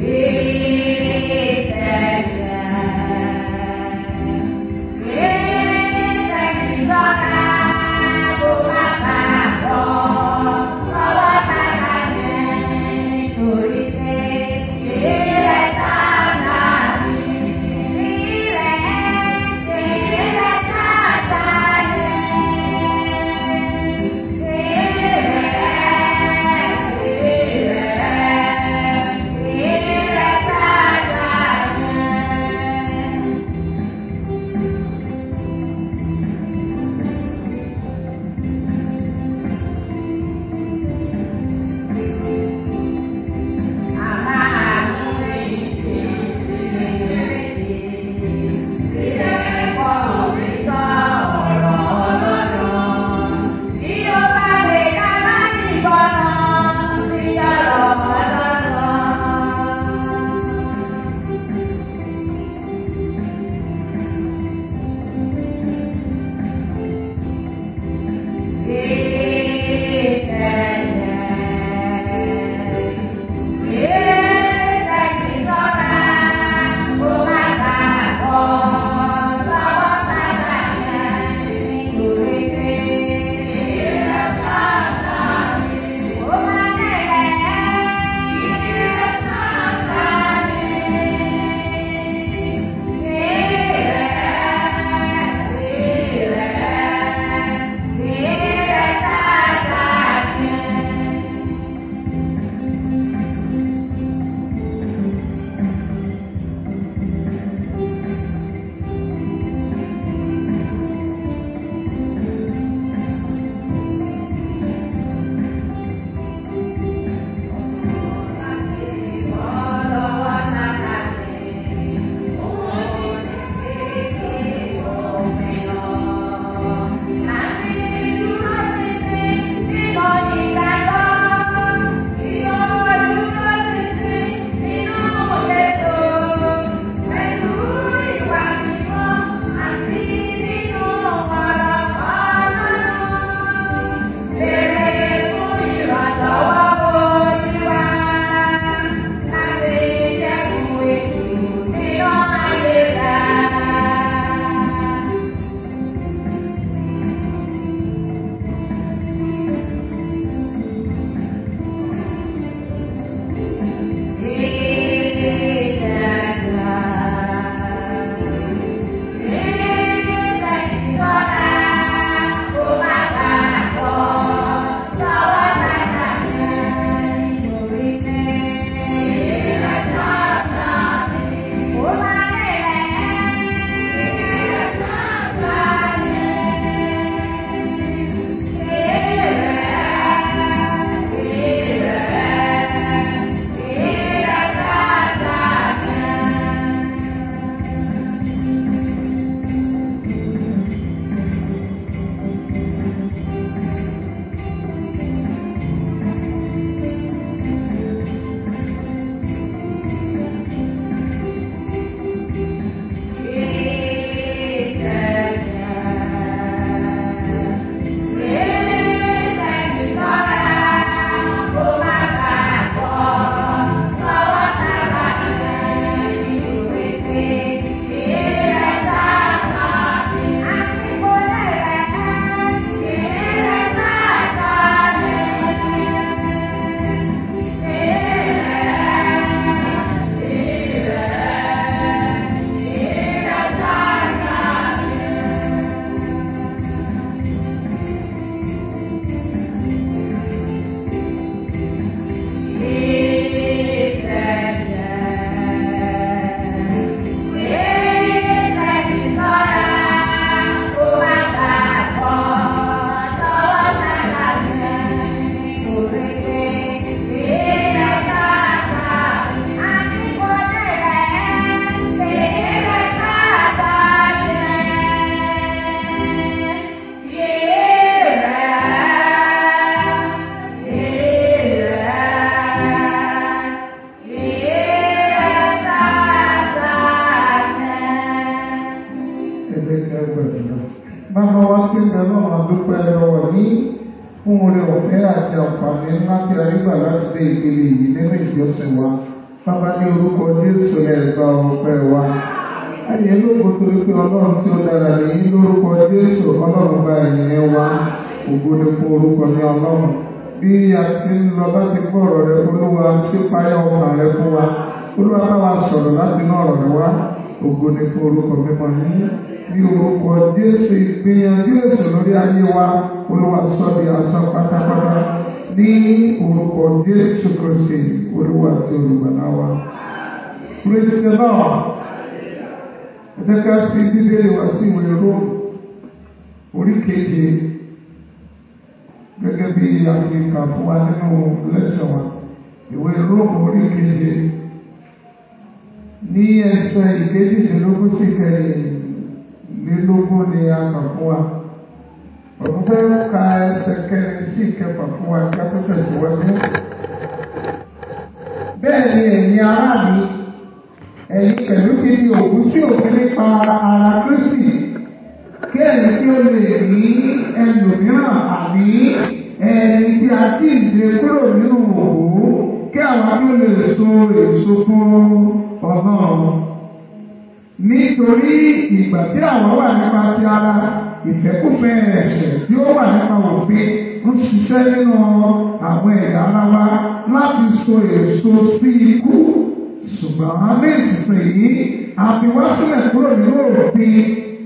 fún oore ọ̀fẹ́ àti àǹfààní ńlá tí a rí gbà láti dé ìpele yìí nínú ìjọsìn wa Bàbá ní orúkọ Jésù ẹ̀gbà ọ̀pẹ wa. Ayé lóko torí pé Ọlọ́run tí ó dára nìyí lórúkọ Jésù Ọlọ́run gba ẹ̀yìn wa. Ògo ni fún orúkọ ní Ọlọ́run. Bí a ti ń lọ bá ti gbọ́ ọ̀rọ̀ rẹ Olúwa sí páyà ọkàn rẹ fún wa. Olúwa bá wa sọ̀rọ̀ láti inú ọ̀rọ̀ rẹ wá. Ògo ni fún orúkọ mímọ́ ní ní orúkọ Jésù ìgbìyànjú èso lórí ayé wa. Olúwa sọ di asán pátápátá ní orúkọ Jésù Kristi Olúwa àti olùgbàlà wa. Praise the Lord. Ẹ jẹ́ ká sí bíbélì wá sí ìwé Róòmù orí keje gẹ́gẹ́ bí a ti kà fún wa nínú lẹ́sẹ̀ wa. Ìwé Róòmù orí keje ní ẹsẹ̀ ìkejìlélógún sí kẹrìnlélógún ni a kà fún wa. Ọ̀pọ̀ fẹ́ ka ẹsẹ̀ kẹrin sí ìkẹfà fún wa kí a tó tẹ̀síwájú. Bẹ́ẹ̀ ni ẹ̀yin ará mi, ẹ̀yin pẹ̀lú kí ni òkú sí òfin nípa ara Kristi, kí ẹ̀yin kí ó lè rí ẹlòmíràn àbí ẹni tí a ti dé kúrò nínú òkú, kí àwọn kí ó lè so èso fún Ọlọ́run. Nítorí ìgbà tí àwọn wà nípa ti ara, ìfẹ́kùfẹ́ ẹ̀ṣẹ̀ tí ó wà nípa òfin ń ṣiṣẹ́ nínú àwọn ẹ̀yà ara wa láti so èso sí ikú. Ṣùgbọ́n ní ìsinsìnyí, a fi wá sílẹ̀ kúrò nínú òfin.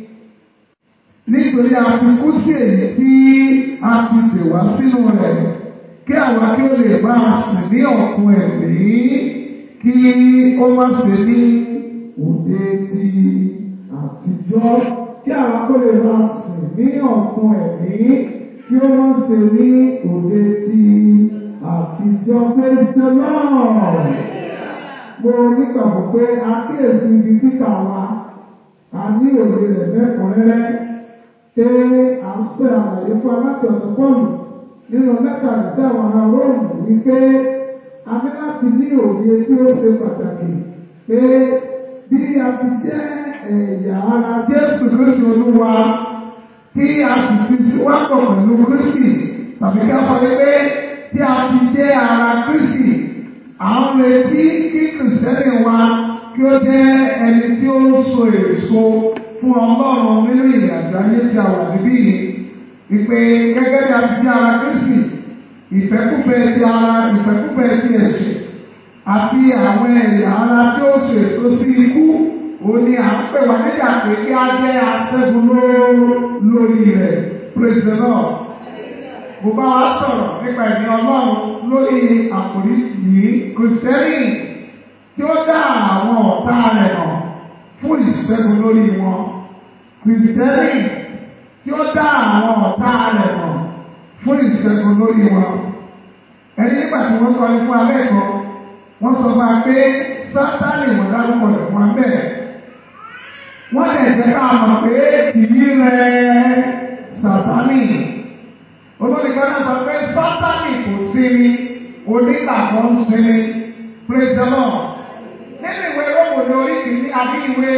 Nítorí a ti kú sí èyí tí a ti dè wá sínú rẹ̀. Kí àwa kí ó lè máa sìn ní ọ̀tun ẹ̀mí, kí ó má ṣe ní òde ti àtijọ́ kí àwọn kó lè máa sìn ní ọ̀tun ẹ̀mí kí ó má ṣe ní òde ti àtijọ́ pèsè náà. Mo nígbàgbọ́ pé àkíyèsí ibi títà wa a ní òye rẹ̀ mẹ́kànlẹ́rẹ́ pé à ń sọ àlàyé fún aláti ọ̀dọ̀ pọ́ọ̀lù nínú lẹ́tà sí àwọn ará Róòmù wípé a ní láti ní òye tí ó ṣe pàtàkì pé bí a ti jẹ́ ẹ̀yà ara Jésù Kristi Olúwa tí a sì ti wápọ̀ pẹ̀lú Kristi tàbí ká sọ pé tí a ti jẹ́ ara Kristi à ń retí kí kìrìsìtẹ́nì wa kí ó jẹ́ ẹni tí ó ń so èso fún Ọlọ́run nínú ìrìnàjò ayé tí a wà níbí yìí wípé gẹ́gẹ́ bí a ti jẹ́ ara Kristi ìfẹ́kúfẹ́ ti ara ìfẹ́kúfẹ́ ti ẹ̀sìn àti àwọn ẹ̀yà ara tí ó so èso sí ikú ó ní à ń pè wá nígbà pé kí á jẹ́ aṣẹ́gun lórí rẹ̀ praise the Lord. Mo bá wa sọ̀rọ̀ nípa ẹ̀mí Ọlọ́run lórí àkòrí yìí kìrìsìtẹ́nì tí ó dá àwọn ọ̀tá rẹ̀ hàn fún ìṣẹ́gun lórí wọn. Kìrìsìtẹ́nì tí ó dá àwọn ọ̀tá rẹ̀ hàn fún ìṣẹ́gun lórí wọn. Ẹni nígbà tí wọ́n kọ́ ní fún abẹ́ẹ̀kọ́, wọ́n sọ fún wa pé Sátánì ìmọ̀dárúkọ rẹ̀ fún abẹ́ẹ̀ wọ́n lè jẹ́ ká mọ̀ pé kìí rẹ̀ sàtánì. Olóríkan náà sọ pé sátánì kò sí ni onígbàgbọ́ ń sí ni praise the Lord. Nínú ìwé Róòmù ní orí kìíní àbí ìwé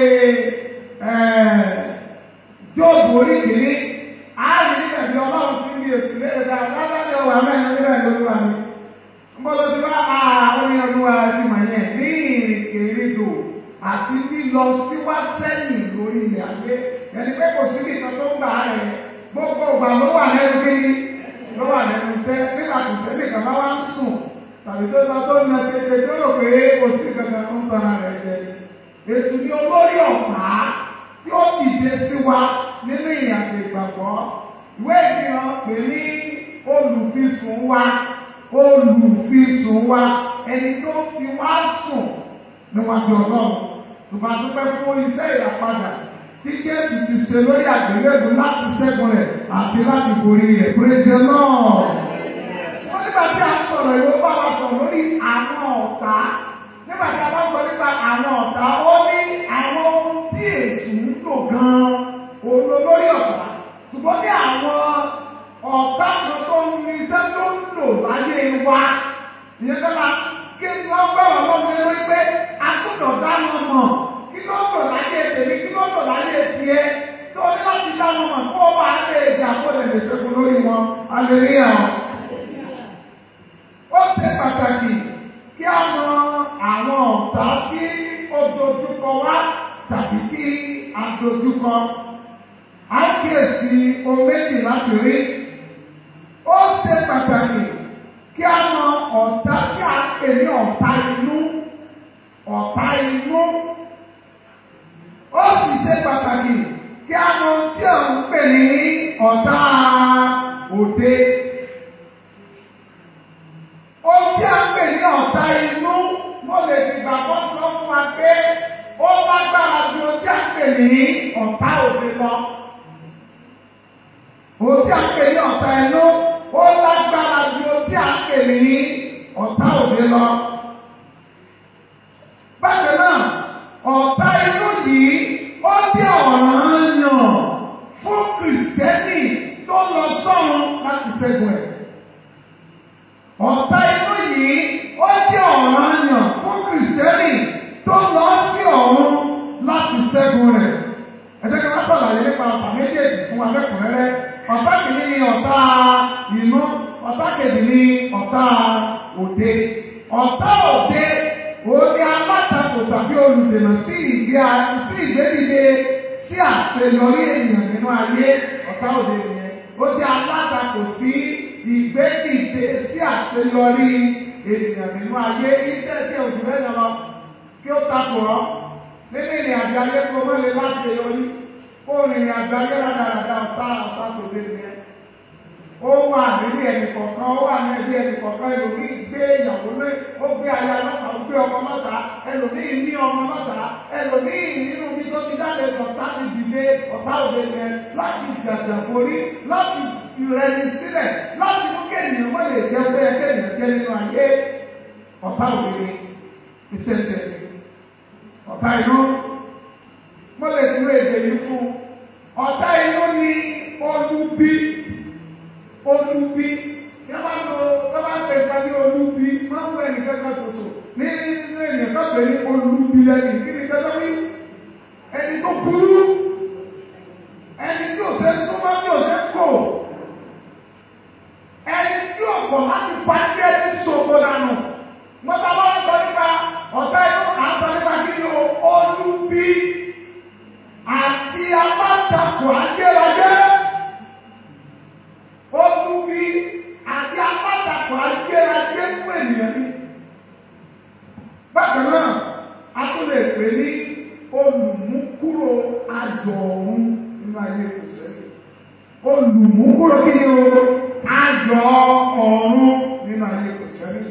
Jóòbù orí kìíní, a rí níbẹ̀ bí ọlọ́run ti ní èsì léèrè dáa lábẹ́ ọwọ́ amẹ́rin níbẹ̀ lóluwà mi. Mbọ́dọ̀ ti wá àwọn ènìyàn olúwa ti mọ̀ yẹn ní ìrìnkèrèdò àti lílọ síwá sẹ́yìn lórí ilẹ̀ ayé ẹni pé kò sí nìkan tó ń gbà á rẹ̀ gbogbo ìgbà ló wà lẹ́nu kíní ló wà lẹ́nu iṣẹ́ nígbà tó ṣe nìkan bá wá ń sùn tàbí tó lọ tó na tètè tó rò pé kò sí kankan tó ń tọ́ra rẹ̀ jẹ. Èsù ni olórí ọ̀pá tí ó dìde sí wa nínú ìyàtọ̀ ìgbàgbọ́. Ìwé ìfihàn pè ní olùfisùn wa olùfisùn wa ẹni tó fi wá sùn níwájú ọlọ́run tùbà dúpẹ́ fún iṣẹ́ ìràpadà tí Jésù ti ṣe lórí àgbélébù láti ṣẹ́gun rẹ̀ àti láti borí rẹ̀ péréje náà. wọ́n nígbà tí a sọ̀rọ̀ ìwé bá wa sọ̀rọ̀ lórí àwọn ọ̀tá nígbà tí a bá sọ nípa àwọn ọ̀tá ó ní àwọn ohun tí èṣù ń lò gan-an òun ló lórí ọ̀tá ṣùgbọ́n ní àwọn ọ̀tá kan tó ń ní iṣẹ́ tó ń lò láyé wa ìyẹn tó máa kí wọ́n gbọ́rọ̀ lọ́dún lórí pé a gbọ́dọ̀ dáná mọ̀ kí ló ń lò láyé tèmi kí ló ń lò láyé tiẹ̀ tó ní láti dáná mọ̀ kó o bá lè jà kó lè lè ṣẹ́gun lórí wọn aleluya. ó ṣe pàtàkì kí a mọ àwọn tàbí kí a dojúkọ a kíyèsí ohun méjì láti rí ó ṣe pàtàkì kí a mọ ọ̀tá tí a pè ní ọ̀tá inú ọ̀tá inú ó sì ṣe pàtàkì kí a mọ tí a ń pè ní ọ̀tá òde. Ohun tí a ń pè ní ọ̀tá inú mo lè fi gbàgbọ́ sọ fún wa pé ó lágbára ju ohun tí a ń pè ní ọ̀tá òde lọ. Ohun tí a ń pè ní ọ̀tá inú ó lágbára ju ohun tí a ń pè ní ọ̀tá òde lọ. Bákan náà, ọ̀tá inú yìí ó jẹ́ ọ̀ràn yàn fún Kìrìsìtẹ́nì tó lọ sọ́run láti ṣẹ́gun ẹ̀. Ọ̀tá inú yìí ó jẹ́ ọ̀ràn yàn fún Kìrìsìtẹ́nì tó lọ sí ọ̀run láti ṣẹ́gun rẹ̀. Ẹ jẹ́ kí wọ́n sọ̀rọ̀ nípa ọ̀tá méjèèjì fún wa lẹ́kùnrẹ́rẹ́. Ọ̀tá kìíní ni ọ̀tá inú, ọ̀tá kejì ni ọ̀tá òde. Ọ̀tá òde òun ni alátakò tàbí olùdènà sí ìgbé sí ìgbédìde sí àṣeyọrí ènìyàn nínú ayé ọ̀tá òde nìyẹn. Ó jẹ́ alátakò sí ìgbédìde sí àṣeyọrí ènìyàn nínú ayé iṣẹ́ tí òjò rẹ̀ lọ kí ó takò ọ́ nínú ìrìn àjò ayé kó mọ́ lè láti yọrí kó rìnrìn àjò ayé rádaràdà ọ̀tá ọ̀tá tòde nìyẹn. Ó wà nílé ẹnì kọ̀ọ̀kan, ó wà ní ẹbí ẹnì kọ̀ọ̀kan, ẹlòmíì gbé ìyàwó lé, ó gbé aya lọ́ta, ó gbé ọmọ lọ́ta, ẹlòmíì ní ọmọ lọ́ta, ẹlòmíì nínú bí tó ti jáde ọ̀tá ti dìde ọ̀tá òde yẹn láti jàjà borí, láti ìrẹni sílẹ̀, láti mú kéèyàn wọ́n lè jẹ́ pé kéèyàn jẹ́ nínú ayé ọ̀tá òde ni iṣẹ́ tẹ̀lé. Ọ̀tá inú, mo lè dúró èdè yìí fún. Ọ̀tá inú ni olúbí olúbí yọba lo yọba pè ká ní olúbí máa ń wọ ẹnìkan kan ṣoṣo ní nínú ènìyàn kan pè ní olúbí lẹ́yìn kí ni kẹjọ wí ẹni tó burú ẹni tí ò ṣe súnmọ́ tí ò ṣe kò ẹni tí ò pọ̀ láti fa ẹgbẹ́ ẹni ṣòfò dànù mọ́tà bá wọ́n sọ nípa ọ̀tá inú à ń sọ nípa kí ni olúbí àti alátakò ajérajé olúbi àti apátakọ̀ ajérajé fún ènìyàn ní. Bákan náà, a tún lè pè ní olùmúkúrò ayọ̀ ọ̀run nínú ayé kò sẹ́yìn. Olùmúkúrò kí ni o? Ayọ̀ ọ̀run nínú ayé kò sẹ́yìn.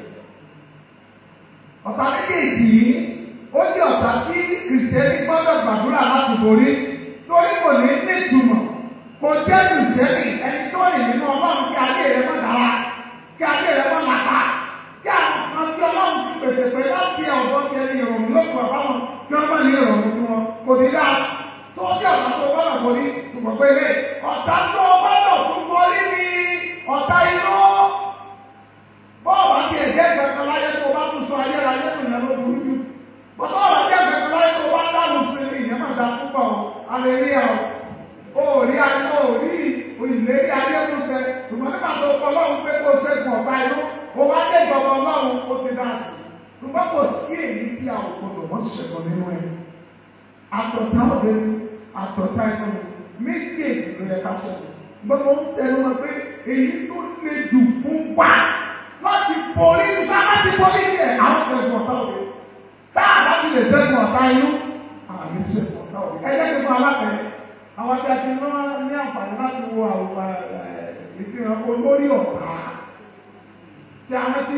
Ọ̀tá méjèèjì yìí, ó jẹ́ ọ̀tá tí kìrìsìtẹ́nì gbọ́dọ̀ gbàdúrà láti borí torí kò ní ní ìtumọ̀ kò jẹ́ ìṣẹ́lẹ̀ ẹni tó rìn nínú ọlọ́run kí ayé rẹ̀ mọ́ dára kí ayé rẹ̀ mọ́ làpá kí àwọn kan tí ọlọ́run ti pèsè pé láti ọ̀dọ́ ti ẹni ìrọ̀rùn lókun àbáwọn kí wọ́n má ní ìrọ̀rùn fún wọn kò ní dáa tó jẹ́ ọ̀tá tó gbọ́dọ̀ borí ṣùgbọ́n pé ilé ọ̀tá tó gbọ́dọ̀ tún borí ni ọ̀tá inú bọ́ọ̀lù àti ẹ̀jẹ̀ kankan láyé tó bá tún sọ ayé ayé tó yẹn ló burú jù bọ́ọ̀lù àti ẹ̀jẹ̀ kankan láyé tó bá dáhùn sí ìyẹn má dá púpọ̀ alẹ́ rí ẹ̀ orí ayé orí ìlérí ayé tó ṣe ṣùgbọ́n nígbà tó kọ lọ́run pé kó ṣẹ́gun ọ̀tá inú ó wá dé ìjọba ọlọ́run ó ti dá sí ṣùgbọ́n kò sí èyí tí a ò gbọdọ̀ wọ́n ṣẹ̀kọ́ nínú ẹ̀ àtọ̀tá òde ni àtọ̀tá inú ni méjèèjì ló yẹ ká ṣẹ̀kọ́ gbọ́dọ̀ ń tẹnu wọn pé èyí tó le jù fún wa láti borí nípa láti borí ẹ̀ àwọn ṣẹ̀gun ọ̀tá òde tá a bá ti lè ṣẹ́gun ọ̀tá inú àmì ṣẹ̀gun ọ̀tá òde ẹ jẹ́ kí n fún alápẹ̀rẹ̀ àwọn tí a ti rán ní àǹfààní láti wo àwọn ìfihàn olórí ọ̀tá tí a rántí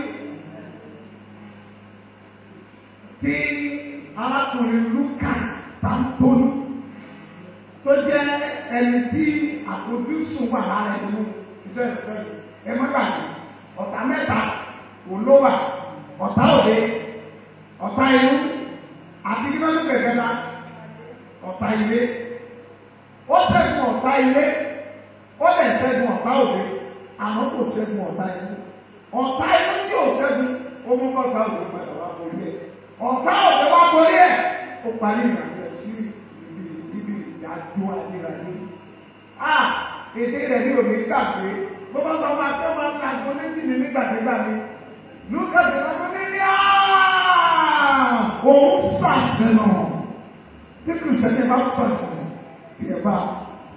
tí arákùnrin Lucas Tantolu tó jẹ́ ẹni tí àfojúsùn wà lára ẹni iṣẹ́ ìfẹ́ ẹ má gbàgbé ọ̀tá mẹ́ta kò ló wà ọ̀tá òde ọ̀tá inú àti kí wọ́n ní bẹ̀rẹ̀ náà ọ̀tá ilé ó ṣẹ́gun ọ̀tá ilé ó lè ṣẹ́gun ọ̀tá òde àmọ́ kò ṣẹ́gun ọ̀tá inú ọ̀tá inú tí ò ṣẹ́gun ó mú kọ́ta òde padà wá borí ẹ̀ ọ̀tá òde wá borí ẹ̀ ó parí ìrìnàjò sí ibi ibi ìdájọ́ ayérayé a èdè rẹ̀ ní òní gbàgbé bó bá sọ máa tẹ́ máa ń ta àgbo méjì ní nígbàdégbà mi Lucas ìlànà ní ní òun ṣàṣẹ náà tí kìrìsìtẹ́nì ẹ bá sọ̀tì tí ẹ bá.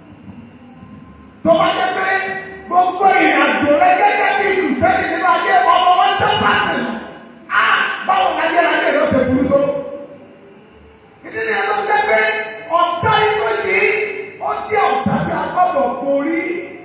Tó bá jẹ́ pé gbogbo ìrìnàjò rẹ gẹ́gẹ́ bí ìlúfẹ́ni nínú ayé ọmọ wọn tẹ́ pàṣẹ. Á báwo ni ayé ayé rẹ ṣe burú tó? Ìdí ni ẹ̀rọ jẹ́ pé ọ̀tá inú yìí ó jẹ́ ọ̀tá tí a gbọ́dọ̀ borí.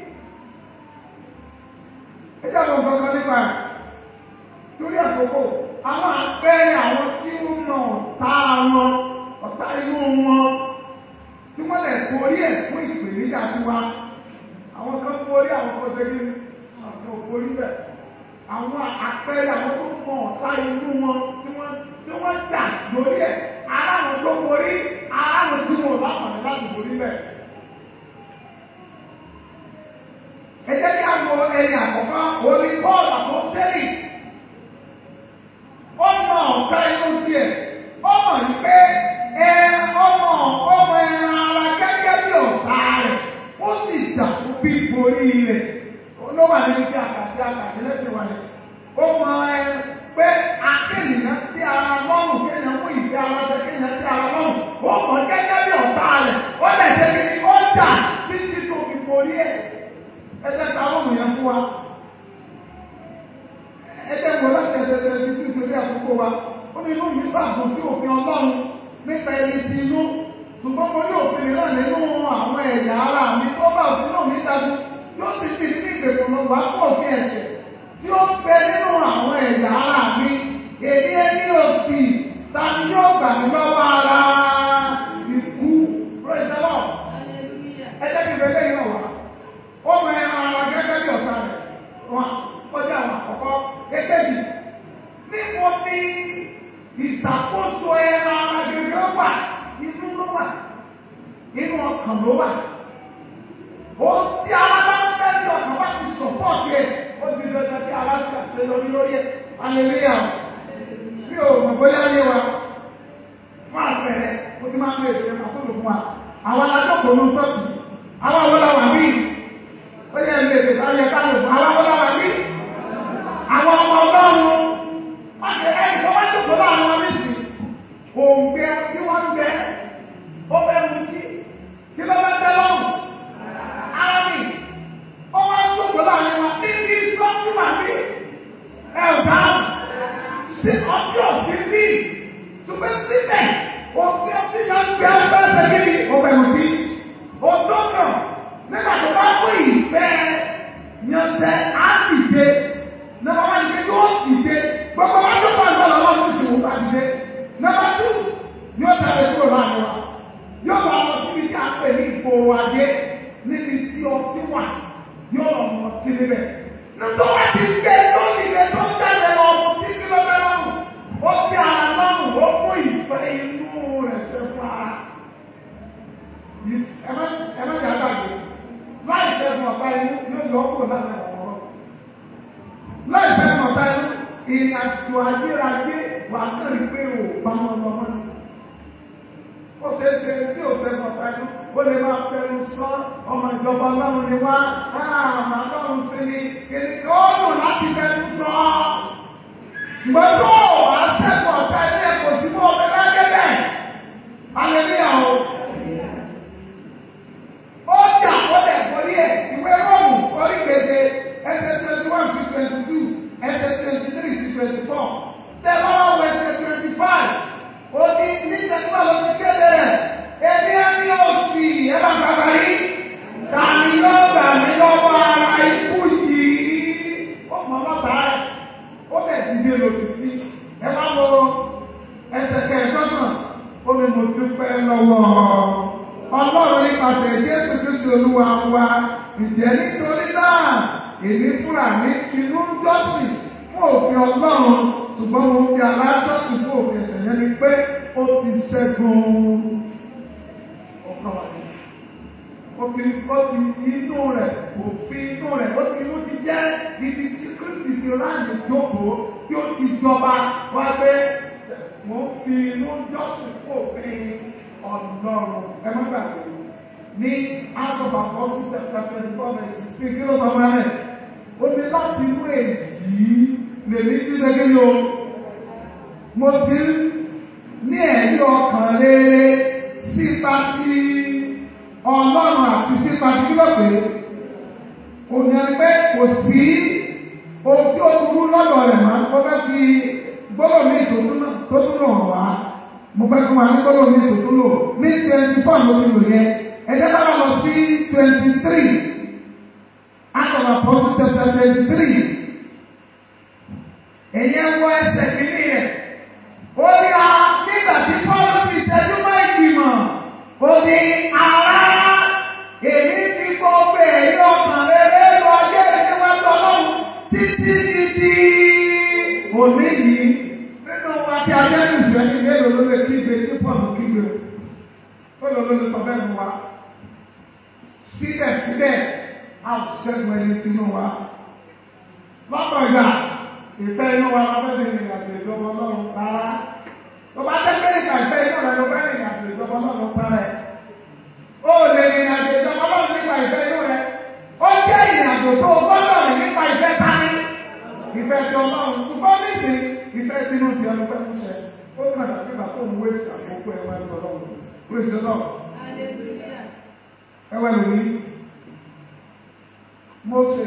Ẹ jẹ́ àwọn nǹkan kan nípa ẹ̀. Torí àkókò, àwọn àpẹẹrẹ àwọn tí ń mọ ọ̀tá wọn, ọ̀tá inú wọn, tí wọ́n lè borí ẹ̀ fún ìpèníjà tiwa. Àwọn kan borí àwọn kan ṣe kí ni? Àwọn kan borí bẹ̀. Àwọn àpẹẹrẹ àwọn tó mọ ọ̀tá inú wọn tí wọ́n tí wọ́n jà lórí ẹ̀. Ara wọn tó borí, ara wọn tí wọn ò láǹfààní láti borí bẹ̀. Ẹ jẹ́ kí a wo ẹni àkọ́kọ́, orí bọ́ọ̀lù àkọsẹ́lì ọmọ ọ̀gá inú tiẹ̀ ọmọ yìí pé ẹ ọmọ ọmọ ẹran ara gẹ́gẹ́ bí ọ̀tá rẹ̀ ó sì jà fún bí borí rẹ̀ ló wà nínú bí àkàtì àkàtì lẹ́sìn wà ní. ó mọ ẹ pé akéèyàn tí ara lọ́rùn kéèyàn mú ìfẹ́ ara ṣe kéèyàn tí ara lọ́rùn ó mọ gẹ́gẹ́ bí ọ̀tá rẹ̀ ó lè ṣe kí ni ó jà títí tó fi borí ẹ̀ ẹ jẹ́ ká ọmọ yẹn fún wa ẹgbẹ́ wo láti ẹsẹ̀ ẹsẹ̀ ti ti ìṣòrí àkókò wa ó ní inú mi sàbò sí òfin ọlọ́run nípa ẹni ti inú ṣùgbọ́n mo ní òfin mìíràn nínú àwọn ẹ̀yà ara mi tó bá òfin náà mi dájú yóò sì fi ní ìgbèkùn lọ wá pọ̀ sí ẹ̀ṣẹ̀ tí ó pẹ nínú àwọn ẹ̀yà ara mi èdè ẹni òsì tàbí yóò gbà mí lọ́wọ́ ara ikú praise the Lord ẹjẹ́ kí bẹ́ẹ̀ yìí wà ó mọ ẹran ara gẹ́gẹ́ bí ọ̀sán rẹ̀ wọn kọjá àwọn àkọ́kọ́ èkejì níbo ni ìṣàkóso ẹran agbègbè wà inú ló wà inú ọkàn ló wà ó tí ara bá ń fẹ́ tí ọkàn bá ti sọ̀pọ̀tì ẹ̀ ó ti dandan kí ara ti àṣẹ lórí lórí ẹ̀ aleluya bí o mọ̀ bóyá yé wa fún àpẹẹrẹ ó ti máa ń bèèrè ẹ̀ máa tó lò fún wa àwọn alájọpọ̀ ló ń sọ́ọ̀tì àwọn àwọn làwà bí ó yẹ ilé ìgbésí ayẹ ká lò fún àwọn àwọn làwà bí àwọn ọmọ ọlọ́run wọ́n ti ẹni tó wá jókòó láàrin wọn nísì òǹgbẹ tí wọ́n ń bẹ ó fẹ́ mú kí kí ló fẹ́ tẹ́ lọ́rùn ara mi ó wá jókòó láàrin wọn níbi sọ́kùnmá bí ẹ ò dá sí ọtí ọ̀sìn bí ṣùgbọ́n síbẹ̀ òǹgbẹ ọtí náà ń gbẹ ẹgbẹ́ ẹgbẹ́ kí ó fẹ́ mú kí òdòdó nígbà tó bá kó ìfẹ́ yanṣẹ́ á dìde nọmba wá dìde yóò dìde gbogbo wa tó kọ́ ọ̀dọ́ lọ́wọ́ ló sì wò bá dìde nọmba tù yóò tàbí kúrò láàrin wa yóò bá lọ síbi tí a pè ní ìgboro adé níbi tí ọtí wà yóò lọ mọ sí níbẹ̀ nítorí wá ti gbé tó dìde tó jáde lọ ọmọ tí kí ló fẹ́ lọ́rùn ó fi ara lọ́rùn ó kó ìfẹ́ inú rẹ̀ ṣe fún ara ẹ má jà gbàgbé láì ṣẹ́gun ọ̀pá inú yóò yọ ọ́ kúrò láti ọ̀rọ̀ láì ṣẹ́gun ọ̀pá inú ìrìnàjò ayérayé wà kàn pé ò bá wọn lọ mọ́ ó ṣe é ṣe tí ò ṣẹ́gun ọ̀pá inú ó lè máa fẹnu sọ ọmọ ìjọba ọlọ́run ni wá àmà ọlọ́run sí ni kìíní ó dùn láti fẹnu sọ gbogbo àṣẹ́gun ọ̀pá ilé ẹ̀kọ́ sí fún ọmọ ẹgbẹ́ bẹ́ẹ̀ alẹ́ ní àwọn ó jà ó lẹ̀ kọ́lé ẹ̀ ìwé rọ́ọ̀mù orí gbèsè ẹsẹ̀ twenty one sí twenty two ẹsẹ̀ twenty three sí twenty four tẹ̀wọ́n wọ ẹsẹ̀ twenty five ó ní nígbàgbọ́ ló ti kéde rẹ̀ èmi ẹni òsì ẹ bá bàbá yìí tàbí ló gbà mí lọ́wọ́ ara ikú yìí ó mọ̀ lọ́tà rẹ̀ ó bẹ̀ dìde lòdì sí ẹ bá wo ẹsẹ̀ kẹẹ̀ẹ́dọ́gbọ̀n ó ní mo dúpẹ́ lọ́wọ́ ọlọ́run nípasẹ̀ jésù kristu olúwa wa ìjẹ́ nítorí náà èmi fúnra mi inú ń jọ́sìn fún òfin ọlọ́run ṣùgbọ́n mo fi alájọ́sìn fún òfin ẹ̀sẹ̀ yẹn ni pé ó ti ṣẹ́gun ọkàn wa ó ti ó ti inú rẹ̀ òfin inú rẹ̀ ó ti inú ti jẹ́ ibi tí kristu ti ráàyè jókòó tí ó ti jọba wá pé mo fi inú jọ́sìn fún òfin ọlọ́run ẹ má gbàgbé ní àtọ̀bà fọ́sí tẹ̀tẹ̀ twenty four verse sixteen kí ló sọ fún ẹ ó ní láti inú èyí lèmi tí lẹ́gẹ́ yóò mo ti ní ẹ̀rí ọkàn rere sí sípa sí ọlọ́run àti sípa sí kílọ̀pẹ̀ òní ẹgbẹ́ kò sí ohun tí ó burú lọ́dọ̀ rẹ̀ máa kọ́ fẹ́ fi gbọ́dọ̀ ní tó tún lò wá mo fẹ́ fún wa ní gbọ́dọ̀ ní tó tún lò ní twenty four ló ti lò yẹn ẹ̀jẹ̀ bá lọ sí twenty three Act of Apostles chapter twenty three ẹ̀yẹ wọ ẹsẹ̀ kìíní rẹ̀ ó ní a nígbà tí Paul ti tẹ́jú mọ́ ìgbìmọ̀ ó ní ará èmi ti gbọ́ pé èyí ọkàn rere lọ ayé níwájú ọlọ́run títí títí òní yìí nínú wa tí a jẹ́ nìṣẹ́ ní mélòó ló lè kígbe tí Paul kígbe ó lọ ló lè sọ bẹ́ẹ̀ mu wa síbẹ̀síbẹ̀ a ò ṣẹ́gun ẹni tinú wa lọ́pọ̀ ìgbà ìfẹ́ inú wa lọ fẹ́ rìn àjò ìjọba ọlọ́run rárá tó bá jẹ́ pé ìgbà ìfẹ́ inú rẹ ló fẹ́ rìn àjò ìjọba ọlọ́run rárá ó lè rìn àjò ìjọba ọlọ́run nípa ìfẹ́ inú rẹ ó jẹ́ ìrìnàjò tó o gbọ́dọ̀ rìn nípa ìfẹ́ tání ìfẹ́ ti ọlọ́run ṣùgbọ́n nísìn ìfẹ́ tinú ti ẹnu fẹ́ fún ṣẹ ó kàn dà nígbà tó ń wéṣì àkókò ẹwà ẹnu ọlọ́run wéṣì ọlọ́run ẹwà ẹnu ní Mósè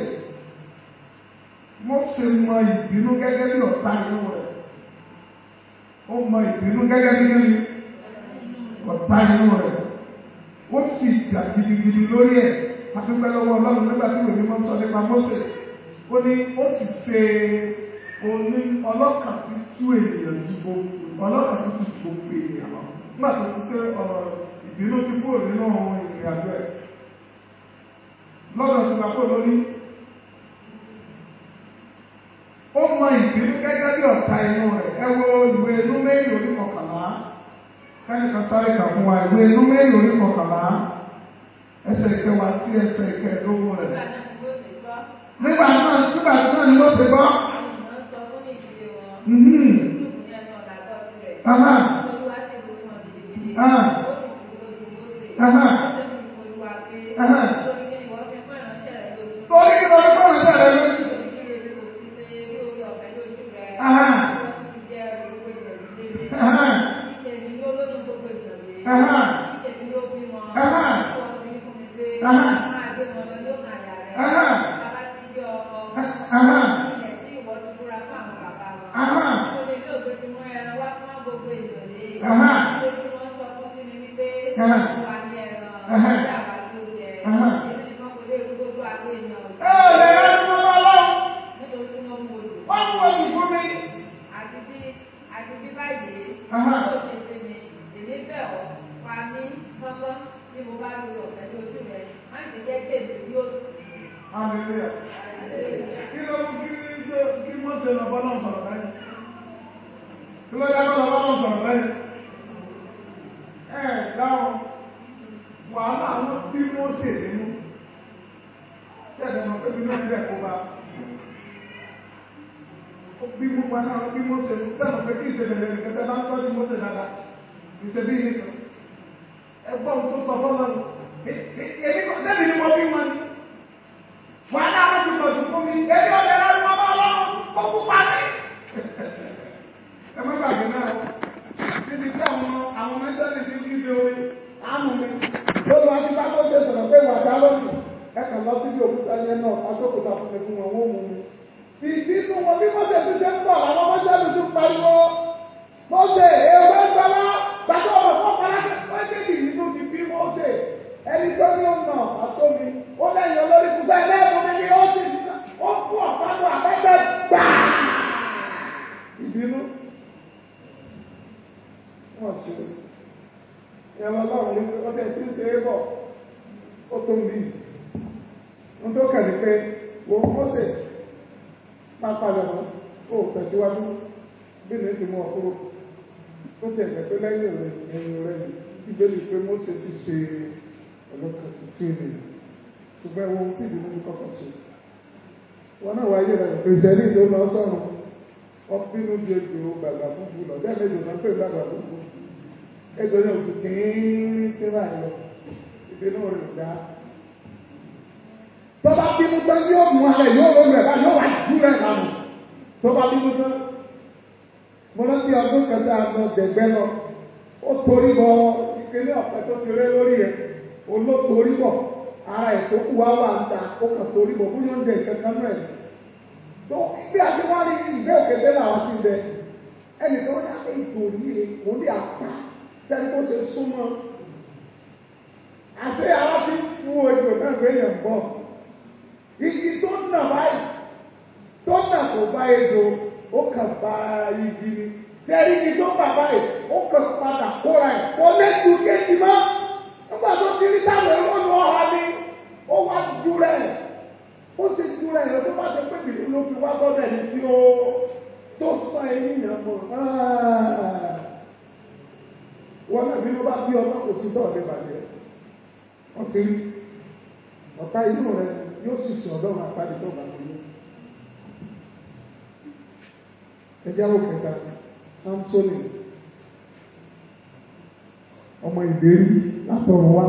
Mósè mọ ìbínú gẹ́gẹ́ bí ọ̀tá inú rẹ̀. Ó mọ ìbínú gẹ́gẹ́ bí kíni ọ̀tá inú rẹ̀. Ó sì jà gidigidi lórí ẹ̀. Adúpẹ́ lọ́wọ́ Ọlọ́run nígbà tí òní mọ́ sọ nípa Mósè. Ó ní ó sì ṣe oní ọlọ́kàn tí tú ènìyàn ju gbogbo ọlọ́kàn tí tú gbogbo ènìyàn lọ. Nígbà tó ti pé ọ̀rọ̀ ìbínú ti kúrò nínú ohun ìrìn àjò ẹ̀. Lọ́dọ̀ ti bàbá olórí ó mọ ìbínú gẹ́gẹ́ bí ọ̀tá inú rẹ̀ ẹ wo ìwé inú méjì orí kọkànlá kẹ́nìkan sáré kà fún wa ìwé inú méjì orí kọkànlá ẹsẹ̀ ìkẹwàá sí ẹsẹ̀ ìkẹẹ̀dógún rẹ̀. nígbà náà nígbà náà ni ó ti gbọ́. Aha. Aha. Aha. Aha. Torí kí lórí fún ìṣẹ́ rẹ̀ lójú. Aha. Aha. Aha. Aha. Aha. Aha. Aha. Aha. Aha. Aha. Aha. Ẹ ò lè rẹ́ ní ọmọ ọlọ́run. Wọ́n mú oṣù fún mi. Àti bí àti bí báyìí, Aha. ó ṣe ṣe mi, èmi bẹ̀ ọ́, pa mí kọ́kọ́ bí mo bá lu ọ̀fẹ́ lójú rẹ̀, má ti jẹ́ tèmi yóò tù. Hallelujah. Kí ló mú kí kí kí Mósè lọ bọ́ náà sọ̀rọ̀ báyìí? Kí ló dábọ́ lọ bọ́ náà sọ̀rọ̀ báyìí? Ẹ dáhùn, wàhálà ló bí Mósè nínú. Tẹ̀sán mọ̀ pé bí ló ń bẹ̀ kó bá. Ó bí mú pa náà bí Mósè nínú. Tẹ̀sán pé kí ìṣẹ̀lẹ̀ rẹ̀ kẹsẹ̀ bá sọ́ ní Mósè dáadáa. Ìṣẹ̀bí nìkan. Ẹgbọ́n tó sọ fọ́lọ́ Èmi kò sẹ́ni ni mo bí wọn ni wàhálà wọn ti pọ̀ jù fún mi èyí ò lè rán ọmọ ọlọ́run kó kú pa mí. ẹ má gbàgbé náà níbi tí àwọn àwọn mẹ́sẹ́lì ti fi fi orin àánú mi lórí wá sí bá tó ṣe sọ̀rọ̀ pé wàdà lónìí ẹ kàn lọ síbi òkúta yẹn náà asókòtà fún mi fún wọn wọ́n mú mi. ìbínú wọn bí mọ́sẹ̀ ti ṣe ń bọ̀ àwọn mọ́sẹ̀lì tún pariwo mọ́sẹ̀ ewé gbọ́lá gbàgbọ́ ọmọ fún ọ̀pọ̀lá ó ṣe ìbínú ti bí mọ́sẹ̀ ẹni tó ní ọ̀nà àsómi ó lẹ́yìn olórí kúta ẹlẹ́ẹ̀kọ́ mi ni ó sì ní ó fún ọ̀pánu àbẹ́tẹ̀ gbàá. ìbínú wọ́n ṣe ìyẹn ọlọ́run ní pé ọdẹ tí ń ṣe é bọ̀ ó tó ń bí ohun tó kẹ̀ ní pé wo mọ́sẹ̀ máa padà mọ́ ó tẹ̀síwájú bí ní ti mú ọ kúrò ó tẹ̀lé pé lẹ́yìn rẹ̀ ẹ̀yìn rẹ̀ ìbéèrè pé mọ́sẹ̀ ti ṣe ọlọ́kàn tuntun ènìyàn ṣùgbọ́n ẹwọ́n tí ìdí nínú kọ́kọ́ sí wọn náà wáyé rẹ̀ pèsè ní ìdó lọ sọ́run wọ́n bínú di ejò gbàgbà fúnfún lọ bẹ́ẹ̀ méjì náà pè gbàgbà fúnfún ejò ní òkú kìíní tí wà lọ ìbínú rẹ̀ dá tó bá bínú tán yóò mú alẹ̀ yóò lórí rẹ̀ báyìí yóò wá jù rẹ̀ lánàá tó bá bínú tán mo rántí ọdún kẹta àgbọn dẹgbẹ́ lọ ó torí bọ kékeré ọ̀pẹ tó ti ré lórí ẹ̀ olótorí bọ̀ ara ètò kù wá wà ń ta ó kàn torí bọ̀ fún yóò ń dé kankan náà ẹ̀ tó bí a ti wá ní ìgbé òkèdè làwọn ti bẹ ẹnì kan ní àpé ètò òní òun ní àpá sẹ́ni kó ṣe súnmọ́ àṣẹ ara ti fún ojú náà gbé yẹn bọ̀ igi tó nà báyìí tó nà kó bá ejò ó kàn bá igi ni sẹ́ni igi tó bà báyìí ó kàn padà kóra ẹ̀ kó lẹ́tù kéjì mọ́ nígbà tó ti rí táwọn ẹ̀rọ lọ ha ni ó wá ju rẹ̀ ó sì ju rẹ̀ lọ tó bá ṣe pé bìrì ló fi wá sọ́dọ̀ ẹni tí ó tó sàn ẹ̀yìn yẹn mọ́ wọn náà bí ló bá bí ọmọ kò sí tọ́ọ̀ ní ìbàdí wọ́n ti rí ọ̀tá inú rẹ̀ yóò sì sìn ọ̀dọ́ máa pàdé tó bá ti ní. ẹjẹ́ àwọn kẹta samsoni ọmọ ìbéèrè látọ̀run wá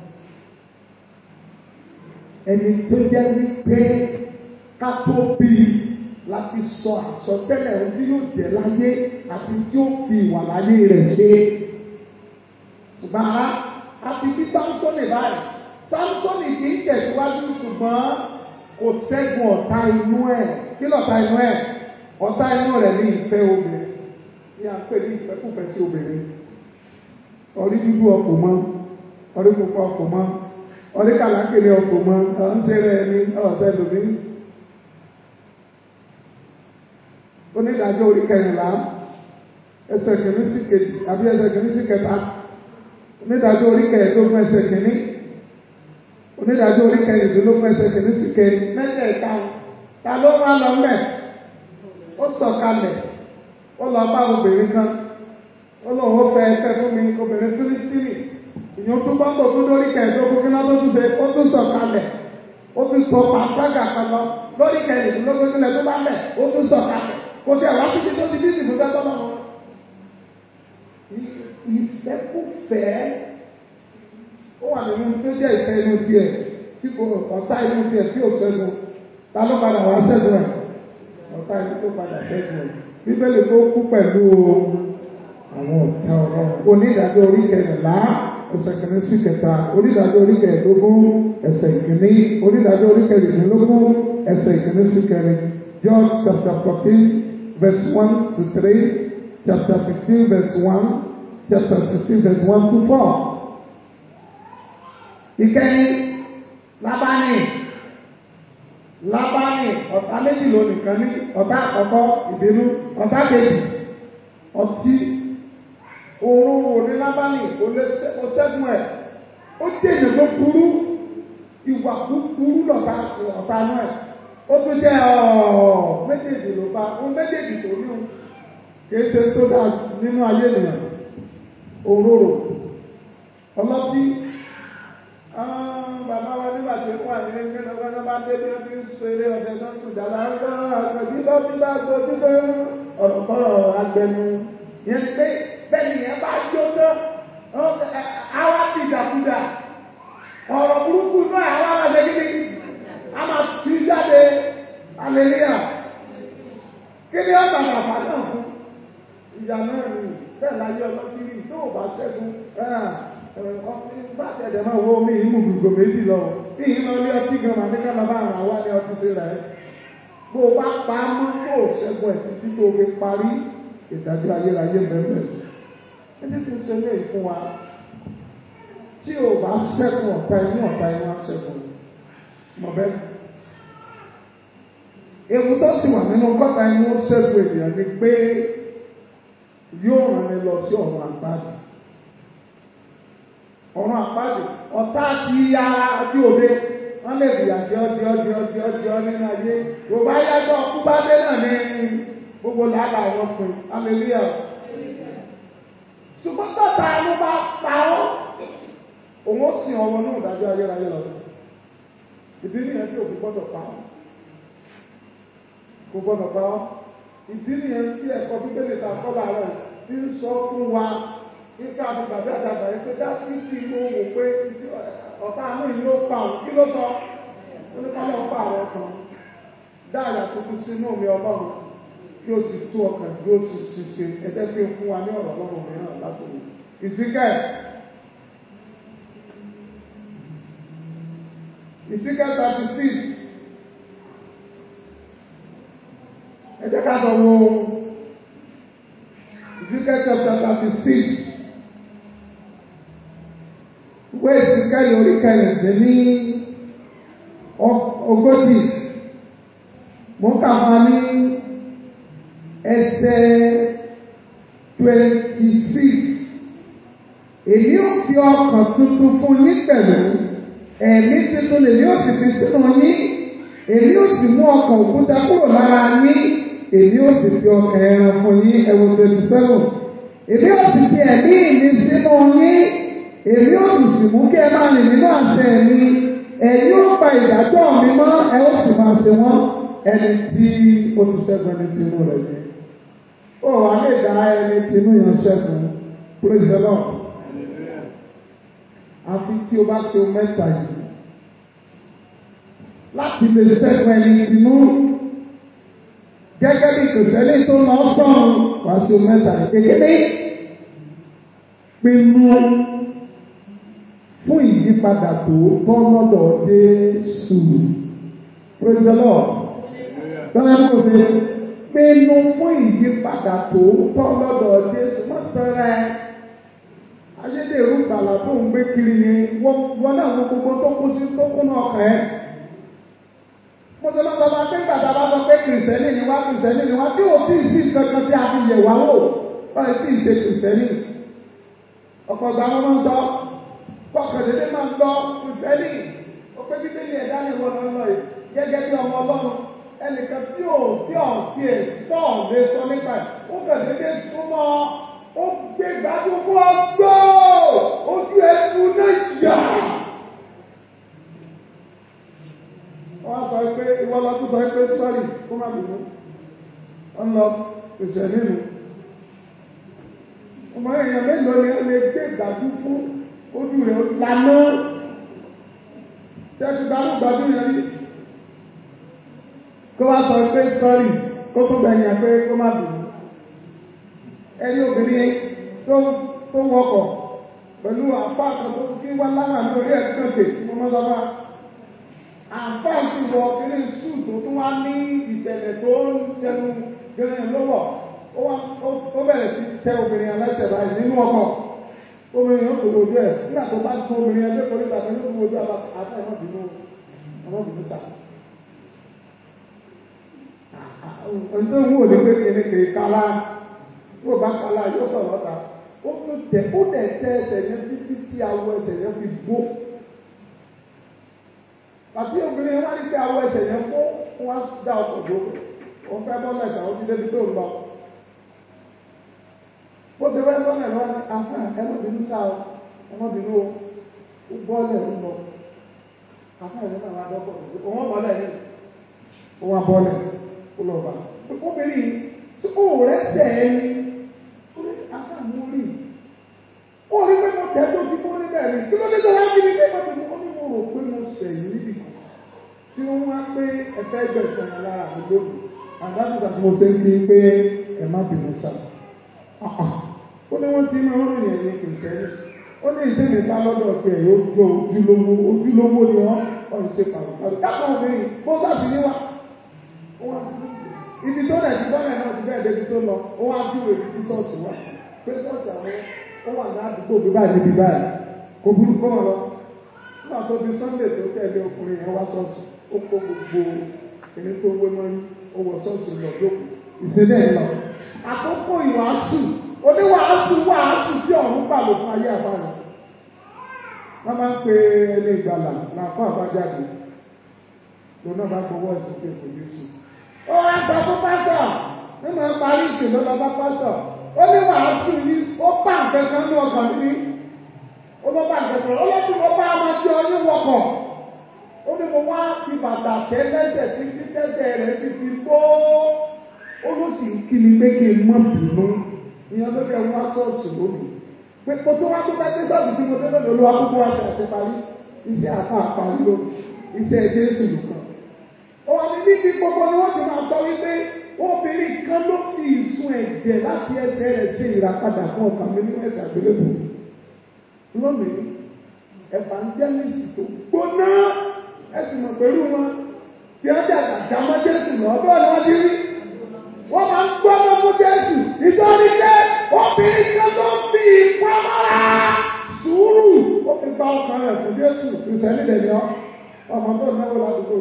ẹni tó jẹ́ wípé ká tó bí láti sọ àsọtẹ́lẹ̀ ohun tí yóò jẹ́ láyé àti tí ó fi ìwà láyé rẹ̀ ṣe ṣùgbọ́n ara àti bí sáńsọ́nì báyìí sáńsọ́nì kì í tẹ̀síwájú ṣùgbọ́n kò ṣẹ́gun ọ̀tá inú ẹ̀ kí lọ̀tá inú ẹ̀ ọ̀tá inú rẹ̀ ní ìfẹ́ obìnrin ní à ń pè ní ìfẹ́kùfẹ́ sí obìnrin orí dúdú ọkọ̀ mọ́ orí pupa ọkọ̀ mọ́ orí kàlákìlì ọkọ̀ mọ́ ọ̀ ń ṣe rẹ̀ ní ọ̀sẹ̀ lómi. onídàájọ́ orí kẹrìnlá ẹsẹ̀ kìíní sí kejì àbí ẹsẹ̀ kìíní sí kẹta onídàájọ́ orí kẹẹ̀ẹ́dógún ẹsẹ̀ kìíní onídàájọ́ orí kẹrìndínlógún ẹsẹ̀ kìíní sí kẹrin mẹ́tẹ̀ẹ̀ta ta ló wá lọ mẹ́ ó sọ̀kalẹ̀ ó lọ bá obìnrin kan ó lóun ó fẹ́ fẹ́ fún mi obìnrin fílísítìnì ìyẹn tó bá ń bọ̀ tó lórí kẹẹ̀ẹ́dógún kí náà tó tún ṣe ó tún sọ̀kalẹ̀ ó tún tọ́ pàṣágà kan lọ lórí kẹrìndínlógún sílẹ̀ tó bá mẹ́ ó tún sọ̀kalẹ̀ kò sí àwọn títí tó ti bí ìsìnkú fẹ́ tọ́lọ́ wọn. ìfẹ́kùfẹ́ ó wà nínú tó jẹ́ ìfẹ́ inú tiẹ̀ tí kò ọ̀tá inú tiẹ̀ tí ò ṣẹ́gun ta ló padà wá ṣẹ́gun ẹ̀ ọ̀tá inú tó padà ṣẹ́gun ẹ̀ bíbélì tó kú pẹ̀lú àwọn ọ̀tá ọ̀rọ̀ onídàájọ́ orí kẹrìnlá ẹsẹ̀ kìíní sí kẹta onídàájọ́ orí kẹrìndínlógún ẹsẹ̀ ìkíní onídàájọ́ orí kẹrìndínlógún ẹsẹ̀ ìkíní sí kẹrin John chapter fourteen verse one to three chapter fifteen verse one chapter sixteen verse one to four. ìkẹyìn lábánì lábánì ọ̀tá méjì ló nìkan ní ọ̀tá àkọ́kọ́ ìbínú ọ̀tá kejì ọtí òun òní lábánì kò lè ṣẹ́gun ẹ̀ ó dèjì tó burú ìwà búburú lọ̀tá ọ̀tá náà ẹ̀ ó tún jẹ́ ọ̀ọ́ méjèèjì ló bá ó méjèèjì tó ní o kìí ṣe tó dáa nínú ayé nìyẹn òróró ọlọ́tí bàbá wa nígbà tí ó wà ní ẹgbẹ́ náà wọ́n bá dé bí wọ́n ti ń ṣeré ọ̀dẹ tó ń sùn dáná àgbẹ̀bí lọ́tí bá gbójú pé ọ̀rọ̀ kọ́rọ̀ agbẹnu yẹn pé bẹ́ẹ̀ ni ẹ bá jó tán àwa ti dàkúdà ọ̀rọ̀ burúkú náà àwa máa ṣe kí ni a máa fi jáde aleluya kí ni ọ̀tà bàbá náà fún ìyá náà ni bẹ́ẹ̀ láyé ọlọ́tìrì tó o bá ṣẹ́gun bá tẹ̀lé máa wo omi ìmú gbogbo méjì lọ bí ìmọ̀ ní ọtí gan máa ní ká bàbá àwọn àwa ní ọtí sí rẹ̀ bó o bá pa á mọ́ kó o ṣẹ́gun ẹ̀ títí tó o fi parí ìdájọ́ ayérayé mẹ́mẹ́ ẹni tó ṣe lé fún wa tí o bá ṣẹ́gun ọ̀tá inú ọ̀tá inú á ṣẹ́gun mọ̀ bẹ́ẹ̀. Ewu tó sì wà nínú kọ́ta inú ṣẹ́gun ènìyàn ni pé yóò rán ni lọ sí ọ̀run àpáàdì. Ọ̀run àpáàdì ọ̀tá ti ya ojú òde wọ́n lè bìyà jẹ́ ọjọ́ ọjọ́ ọjọ́ ọjọ́ nínú ayé. Yorùbá yàtọ̀ ọkú bá dé náà ní gbogbo làálà àwọn ọkùnrin. Hallelujah. Ṣùgbọ́n tọ́ta ló bá pa ọ́. Òun ó sìn ọwọ́ náà dájọ́ ayérayé lọ ìdí nìyẹn tí òkú gbọ́dọ̀ pa ọ́ kò gbọ́dọ̀ pa ọ́ ìdí nìyẹn tí ẹ̀kọ́ bíbélì ta kọ́lá rẹ̀ ti ń sọ fún wa kíkà àti bàbá àdàbà yìí pé dáfídì ló wò pé ọ̀tá àánú yìí ló pa òun kí ló sọ ó ní ká lọ́ọ́ pa àwọn kan dáàyà tuntun sínú mi ọlọ́run kí o sì tú ọkàn kí o sì ṣiṣẹ́ ẹgbẹ́ tí ó fún wa ní ọ̀rọ̀ ọlọ́run mìíràn láti wò ìsìnkẹ́ Ezekiel thirty six. Ẹ jẹ́ ká lọ wo Ezekiel chapter thirty six. Ìwé Ezekiel orí kẹrìndínlẹ́ ní ogójì. Mo kà máa ní ẹsẹ̀ twenty six. Èmi ò fi ọkàn tuntun fún yín pẹ̀lú ẹ̀mí tuntun lèmi ò sì fi sínú yín èmi ò sì mú ọkàn òkúta kúrò lára yín èmi ò sì fi ọkàn ẹran fún yín ẹwọ twenty seven èmi ò sì fi ẹ̀mí mi sínú yín èmi ò sì sì mú kí ẹ máa rìn nínú àṣẹ mi ẹ̀yin ó pa ìdájọ́ mi mọ́ ẹ ó sì máa ṣe wọ́n ẹni tí ó ti ṣẹ́gun ẹni tí inú rẹ̀ yẹ. ó wà lè dá ẹni tí inú yẹn ṣẹ́gun praise the Lord àfi tí o bá ṣe o mẹ́ta yìí láti lè ṣẹ́gun ẹni tìmú gẹ́gẹ́ bí kòtẹ́lẹ̀ tó lọ sọ̀rọ̀ wá ṣe o mẹ́ta yìí kékeré pinnu fún ìyípadà tó tọ́ lọ́dọ̀ Jésù praise the Lord bẹ́ẹ̀ kò ṣe pinnu fún ìyípadà tó tọ́ lọ́dọ̀ Jésù mọ́tẹ́rẹ́ ayédèrú gbàlà tó ń gbé kiri ni wọ́n náà wọ́n gbogbo tó kú sí tó kú náà kàn ẹ́. mo ti lọ́sọ̀ máa pé gbàdá bá sọ pé kìrìsìtẹ́nì ni wá kìrìsìtẹ́nì ni wá tí ò tí ì sí kankan tí a fi yẹ̀ wá wò báyìí tí ì ṣe kìrìsìtẹ́nì. ọ̀pọ̀ ìgbà wọn máa ń sọ kọkàndínlẹ́ máa ń gbọ́ kìrìsìtẹ́nì ó pé bíbélì ẹ̀dá ni wọ́n lọ lọ yìí gẹ́gẹ́ bí ọmọ ọlọ́run ẹnìkan tí ò tí ò tí ì sọ̀ lè sọ nípa ẹ̀ ó kàn dédé súnmọ́ ó gbé gbàdúgbò ọgbọ́ ojú ẹkú náà yà. wọ́n sọ pé ìwọ lọ́tún sọ pé sọ́rí kó má bìbú wọ́n lọ pèsè nínú. ọmọ èèyàn mélòó ni ó lè gbé gbàdú fún ojú rẹ̀ lànà tẹ́tù gbàdú gbàdú yẹn rí. kó wá sọ pé sọ́rí kó tó gbẹ̀yìn pé kó má bìbú ẹni obìnrin tó tó wọkọ̀ pẹ̀lú àpá àkọ́kọ́ kí wá lára lórí ẹ̀kọ́kẹ́ mo mọ́ sọ́mọ́ àpá sì wọ kiri sùn tó tún wá ní ìtẹ̀lẹ̀ tó ń tẹnu gẹ́gẹ́ lọ́wọ́ ó bẹ̀rẹ̀ sí tẹ obìnrin aláṣẹ báyìí nínú ọkọ̀ obìnrin yóò tó wojú ẹ̀ nígbà tó bá tún obìnrin ẹgbẹ́ kọ́lé tàbí yóò tó wojú àbá ẹ̀mọ́bìnú ọmọbìnú sà. Ọjọ́ ìwúwo ní pé kìíní kìí kálá yóò bá kala yóò sọ̀rọ̀ ta ó tún tẹ ó tẹ tẹ ẹsẹ̀ yẹn títí tí awọ ẹsẹ̀ yẹn fi bó àti obìnrin yẹn wá ní pé awọ ẹsẹ̀ yẹn kó wọn dá ọkọ̀ tó ó fẹ́ bọ́ mẹ́ta ó ti débi tó ń lọ ó ti fẹ́ bọ́ mẹ́ta wọn àfẹ́ ẹmọ́bìnú sá o ẹmọ́bìnú o ó bọ́ọ̀lẹ̀ ń lọ àfẹ́ ẹ̀rọ náà wá dọ́kọ̀ tó òun bọ́ọ̀lẹ̀ ní òun abọ́ọ̀lẹ̀ ó lọ bá obìnrin tí ó rẹ́sẹ̀ ẹni àtàmúrí ó rí pé mo tẹ́ tó ti kó níbẹ̀ rí kí ló dé tó wá kí ni pé mo ti kó ní mo rò pé mo sẹ̀ yìí níbi kan tí wọ́n wá pé ẹ̀fẹ́ gbẹ̀sán lára mi lónìí àdájúdà tí mo ṣe ń fi pé ẹ má bínú sá ó ní wọ́n ti máa ń rìn ẹ̀yìn kìrìsẹ́nì ó ní ìdílé bá lọ́dọ̀ tí ẹ̀ yóò gbọ́ ojúlówó ojúlówó ni wọ́n wọ́n ṣe pàrọ̀pàrọ̀ káàkiri obìnrin bó bá ti níwá ibi tó rẹ̀ ti bọ́lẹ̀ náà ti bẹ́ẹ̀ débi tó lọ ó wá bí òwe tí sọ́ọ̀tì wá pé sọ́ọ̀tì àwọn ó wà ní àdúgbò bí báyìí níbi báyìí kò burú kó wọn lọ nígbà tó di sunday tó tẹ̀lé ọkùnrin yẹn wá sọ́ọ̀tì ó kó gbogbo ẹni tó wé mọ́ ó wọ sọ́ọ̀tì lọ jókòó ìṣẹ̀lẹ̀ lọ. àkókò ìwàásù oníwàásù wàásù tí ọ̀hún gbà ló fún ayé àbáyọ. wọ́n máa ń pe ẹni ìgbàlà làáfà àbájáde lónà bá gbowó ìsókè kò ní sùn ó wá sọ fún pásọ̀ nínú parí ìṣèlú lọ́ba pásọ̀ ó ní wàásù yìí ó bá nǹkan kan ní ọkàn mi ó ló bá nǹkan kan ó ló tún mo bá ọmọ tí ó ní wọkọ̀ ó ní mo wá fi bàtà tẹ́ lẹ́sẹ̀ tí tí tẹ́sẹ̀ rẹ̀ ti fi gbó ó ló sì ń kí mi pé kí n mọ̀ bínú ìyẹn ló dé wá sọ́ọ̀sì lónìí pé kó tó wá tó bá dé sọ́ọ̀sì tí mo dé lónìí olúwa kúkú wá sí àti parí iṣẹ́ àpá àparí lónìí iṣẹ́ Jésù nìkan wọ́n ní níbi gbogbo ni wọ́n ti máa sọ wípé obìnrin kan ló fi ìsun ẹ̀jẹ̀ láti ẹsẹ̀ rẹ̀ ṣe ìràpadà fún ọkàn mi nínú ẹ̀sẹ̀ àgbélébù. lónìí evangelist tó gbóná ẹ sì mọ̀ pẹ̀lú wọn bí wọ́n jà àjà mọ́ Jésù lọ bẹ́ẹ̀ ni wọ́n ti rí wọ́n máa ń gbọ́ mọ́ fún Jésù nítorí pé obìnrin kan tó ń fi ìpamọ́ra sùúrù ó fi gba ọkàn rẹ̀ fún Jésù ìṣẹ́lẹ̀ lè yọ ọmọ tó náwó ládùúgbò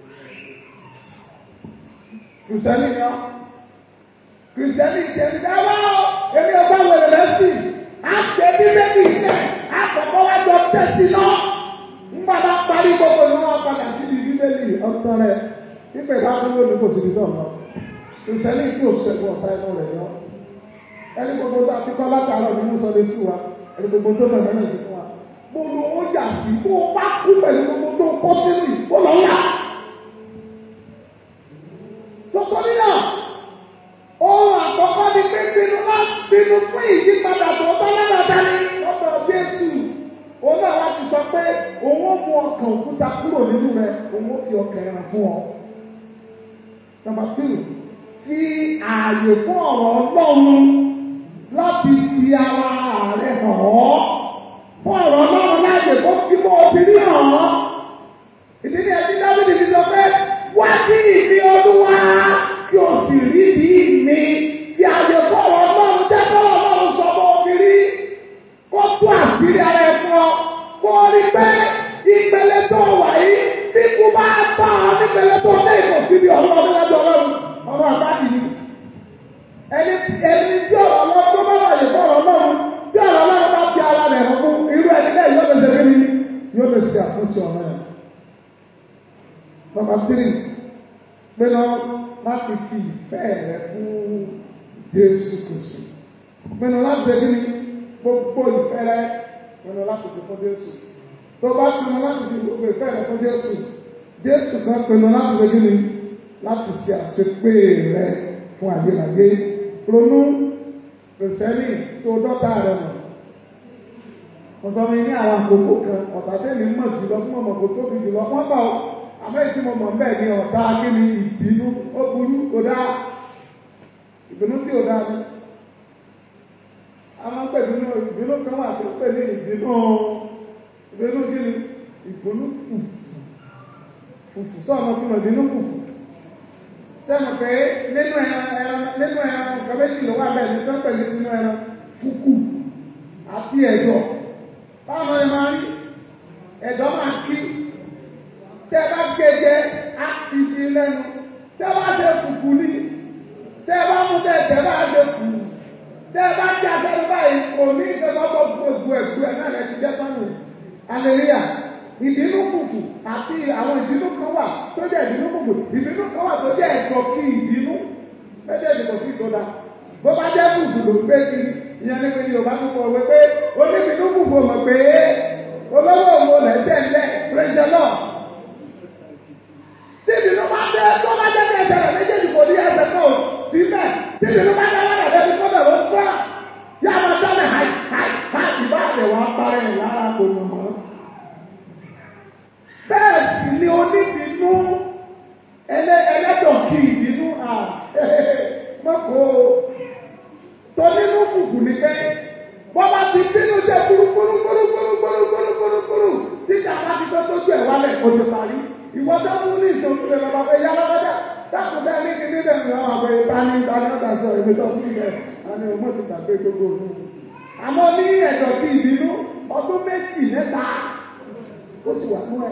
kìrìsìtẹ́nì ni ọ́ kìrìsìtẹ́nì ti ẹni dáwọ́ èmi ọba wẹ̀rẹ̀ lẹ́sìn á ṣe bíbélì ilẹ̀ á kọ̀kọ́ wá jọ tẹ̀sí náà ńgbà bá parí gbogbo ìwọ́n wọn padà síbi bíbélì ọ̀tọ̀ rẹ̀ pípẹ́ bá tó lónìí kò síbi tó ọ̀nà kìrìsìtẹ́nì tí ò ṣẹ́gun ọ̀tá ẹnu rẹ̀ yọ ẹni gbogbo tó àti kọ́ látàárọ̀ nínú sọdẹ sí wa ẹni gbogbo tó fẹ̀ mẹ́rin sí fún wa gbogbo ó yà sí kó o bá kú pẹ̀lú gbogbo tó kọ́ sínú ìkó lọ́la Tọ́tọ́rí náà, ohun àkọ́kọ́ ni pé pinnu máa pinnu fún ìyípadà tó bá lára dání lọ́dọ̀ Jésù. Òun náà wá ti sọ pé òun ó mú ọkàn òkúta kúrò nínú rẹ̀, òun ó fi ọkàn ẹran fún ọ. Nàmbà two, fi ààyè fún ọ̀rọ̀ Ọlọ́run láti fi ara rẹ̀ hàn ọ́. Fún ọ̀rọ̀ Ọlọ́run láàyè kó fi mọ́ obìnrin hàn ọ́. Ìdí ni ẹbí Dábìlì ti sọ pé wá sí ìdí olúwa kí o sì rí bí mi kí àyè fọwọ́ ọlọ́run jẹ́ fọwọ́ ọlọ́run sọ fún obìnrin kó tú àṣírí ara ẹ̀ fún ọ kó o rí pé ìpele tó wà yìí bí kú bá bá ọ nípele tó ní ìkò síbi ọ̀rọ̀ ọdún lọ́jọ́ ọlọ́run ọ̀rọ̀ àbájì ni ẹni ẹni tí ọ̀rọ̀ ọlọ́run tó bá wà yìí fọwọ́ ọlọ́run tí ọ̀rọ̀ ọlọ́run bá fi ara rẹ̀ fún irú ẹni bẹ́ẹ̀ yóò lè ṣe kí ni yóò lè ṣe àtúnṣe ọ̀rọ̀ yẹn. Number three, pinnu láti fi ìfẹ́ rẹ fún Jésù Kristi. Pinnu láti ṣe kíni gbogbo ìfẹ́ rẹ pinnu láti fi fún Jésù. Tó bá pinnu láti fi gbogbo ìfẹ́ rẹ fún Jésù, Jésù kan pinnu láti ṣe kíni láti ṣe àṣepé rẹ fún àgbéláyé. Ronú kìrìsìtẹ́nì tó dọ́ta rẹ mọ̀. Mo sọ mi ní àwọn àkókò kan ọ̀tá tẹ́lẹ̀ mọ̀ jùlọ fún ọmọ kò tóbi jùlọ wọ́n bá ọ àmọ́ ìdí mo mọ̀ bẹ́ẹ̀ ni ọ̀tá kíni ìbínú ó burú kò dáa ìbínú tí ò dáa ni a máa ń pè nínú ìbínú kan wà tó pè ní ìbínú ìbínú kíni ìbínú fùfù fùfù sọ ọmọ fún ìbínú fùfù sẹ́nu pé nínú ẹran ẹran nínú ẹran nǹkan méjì ló wà bẹ́ẹ̀ ní tó pè ní nínú ẹran fùkù àti ẹ̀dọ̀ báwo ni máa rí ẹ̀dọ̀ máa kí tẹ́ bá gẹ́gẹ́ á fi sí lẹ́nu tẹ́ bá ṣe fùfú ní tẹ́ bá mú tẹ́ tẹ́ bá ṣe fù tẹ́ bá jẹ́ àtẹ́lẹ́ báyìí kò ní ìjọba bọ́ gbogbo ẹ̀gbọ́ ẹ̀ náà lẹ́ti jẹ́ sánú aleluya ìbínú fùfú àti àwọn ìbínú kan wà tó jẹ́ ìbínú fùfú ìbínú kan wà tó jẹ́ ẹ̀tọ́ kí ìbínú méjèèjì kò sí ìtọ́da bó bá jẹ́ fùfú ló gbé sí ìyẹn ní pé Yorùbá tó kọ̀ wé pé oníbínú fùfú mọ̀ pé olówó òun lẹ́sẹ̀ ńlẹ̀ praise the Lord tíbi ló máa dé tó máa dé ní ẹsẹ̀ rẹ̀ méjèèjì kò ní ẹsẹ̀ kan ò sí mẹ́ tíbi ló máa dé lára rẹ̀ bí kọ́bẹ̀ ló fọ́ yá máa dáná háì háì háì ìbá àtẹ̀ wá parẹ́ ẹ̀ lára kò mọ̀ mọ́. bẹ́ẹ̀ sì ni oníbínú ẹlẹ́dọ̀ kì í bínú à mọ́kò tó nínú kùkù ní pé bọ́ bá ti bínú jẹ́ kúrúkúrúkúrúkúrúkúrúkúrú títà bá ti tó tójú ẹ̀ wálẹ̀ kò ti parí ìwọ tó mú ní ìṣòro rẹ lọ́ba pé yá lọ́wọ́dá dákun bẹ́ẹ̀ ní kíní bẹ́ẹ̀ ní àwọn àgbẹ̀ ìbáni ìbáni ọ̀dà sọ èmi tó fún ilẹ̀ àni ọmọ ti gbàgbé gbogbo òun. àmọ́ ní ẹ̀dọ̀ bí ìbínú ọdún méjì mẹ́ta ó sì wà fún ẹ̀.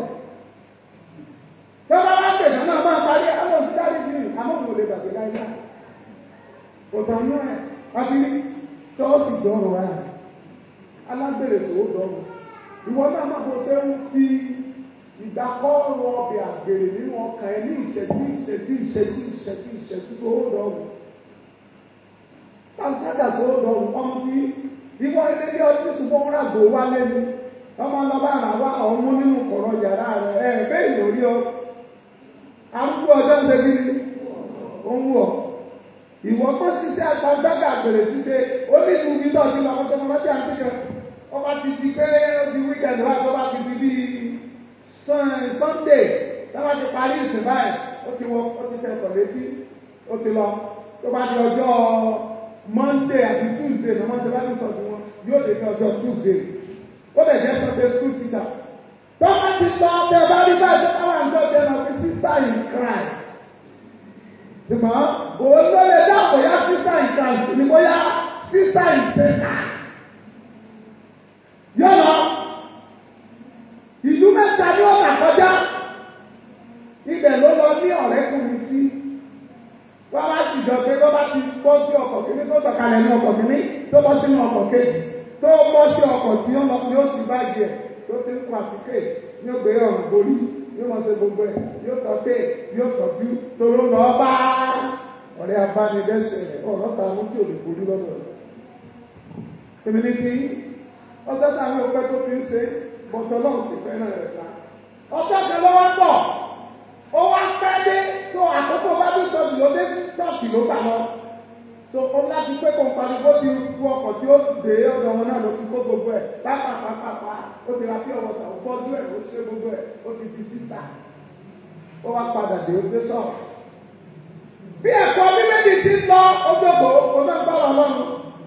tọ́ba bá pè náà máa parí àwọn òṣìṣẹ́ bí àmọ́ òun ò lè gbàgbé láyé. kò tán nú ẹ̀ àbí tọ́ọ̀sì dọ́rọ̀ rẹ̀ alágbèrè tó dọ́rọ̀ ìwọ náà má bọ́ sẹ́wọ́n fi ìdákọ́rọ̀ ọbẹ̀ àgbèrè nínú ọkàn ẹ ní ìṣẹ́jú ìṣẹ́jú ìṣẹ́jú ìṣẹ́jú ìṣẹ́jú tó ó dọ̀rùn. Pàṣẹ́dà tó ó dọ̀rùn ọmọ tí ìwọ ilé ní ọdún ṣùgbọ́n ràgbò wá lẹ́nu. Ọmọ lọ́ba àrà wá ọmú nínú kọ̀rọ̀ yàrá rẹ̀ ẹ̀ bẹ́ẹ̀ lórí ọ. Arúgbó ọjọ́ ń ṣe kí ni? Ó ń wọ̀. Ìwọ tó ṣiṣẹ́ pàṣẹ́dà àgbèrè ṣiṣẹ́ ó ní ìlú mi náà ní ọmọ tó mọ́ tí a ti kẹ́. Ọba ti di pé ó di wíkẹ̀ndì wá tó bá ti di bíi sunday lọ́wọ́ ti parí ìsìn báyìí ó ti wọ ó ti tẹ̀sọ̀ létí ó ti lọ tó bá di ọjọ́ monday àti tuesday ní wọ́n ti bá ní sọ̀tún wọn yóò lè ní ọjọ́ tuesday ó lè jẹ́ sunday school teacher tó bá ti lọ ọbẹ̀ bá rí báyìí tó káwọn ń tọ́jú ẹ̀rọ pé sísá in Christ. Ṣùgbọ́n òun ló lè dá bóyá sísá in Christ ni bóyá sísá in Satan. Yọ̀nà ìlú mẹ́ta ní ọ̀nà kọjá. Ibẹ̀ ló lọ ní ọ̀rẹ́kùnrin sí. Wọ́n bá sì jọ pé tó bá ti bọ́ sí ọkọ̀ kìíní tó sọ̀kalẹ̀ ní ọkọ̀ kìíní tó bọ́ sínú ọkọ̀ kejì tó bọ́ sí ọkọ̀ tí ó lọ ní ó sì bá jẹ tó ti ń kọ àtìké ní ó gbé ọ̀rùn borí yóò máa ṣe gbogbo ẹ̀ yóò tọ́ pé yóò tọ́jú toró lọ bá ọ̀rẹ́ abánidẹ́sẹ̀ ọ̀rọ̀ ta mú tí ò lè borí lọ́dọ̀ rẹ̀. Èmi ní ti ọjọ́ sáré ọpẹ́ tó fi ń ṣe bọ̀tọ̀ lọ́hùn sì fẹ́ràn rẹ̀ ta. Ọjọ́ kan lọ́wọ́ pọ̀ ó wá pẹ́ dé tó àkókò bá tó sọ ló dé ṣọ́ọ̀ṣì ló gbà lọ. tó ó láti pé kó n parí bó ti kú ọkọ̀ tí ó dé ọ̀dọ̀ wọn náà ló ti kó gbogbo ẹ̀ pápápápá ó ti ra pí ọwọ́ tà ó fọ́jú ẹ̀ ó ṣe gbogbo ẹ̀ ó ti di síta. ó wá padà dé ó dé ṣọ́ọ̀ṣì. bí ẹ̀kọ́ bíbélì ti ń lọ ó dògbò ó náà bá wà lọ́nu.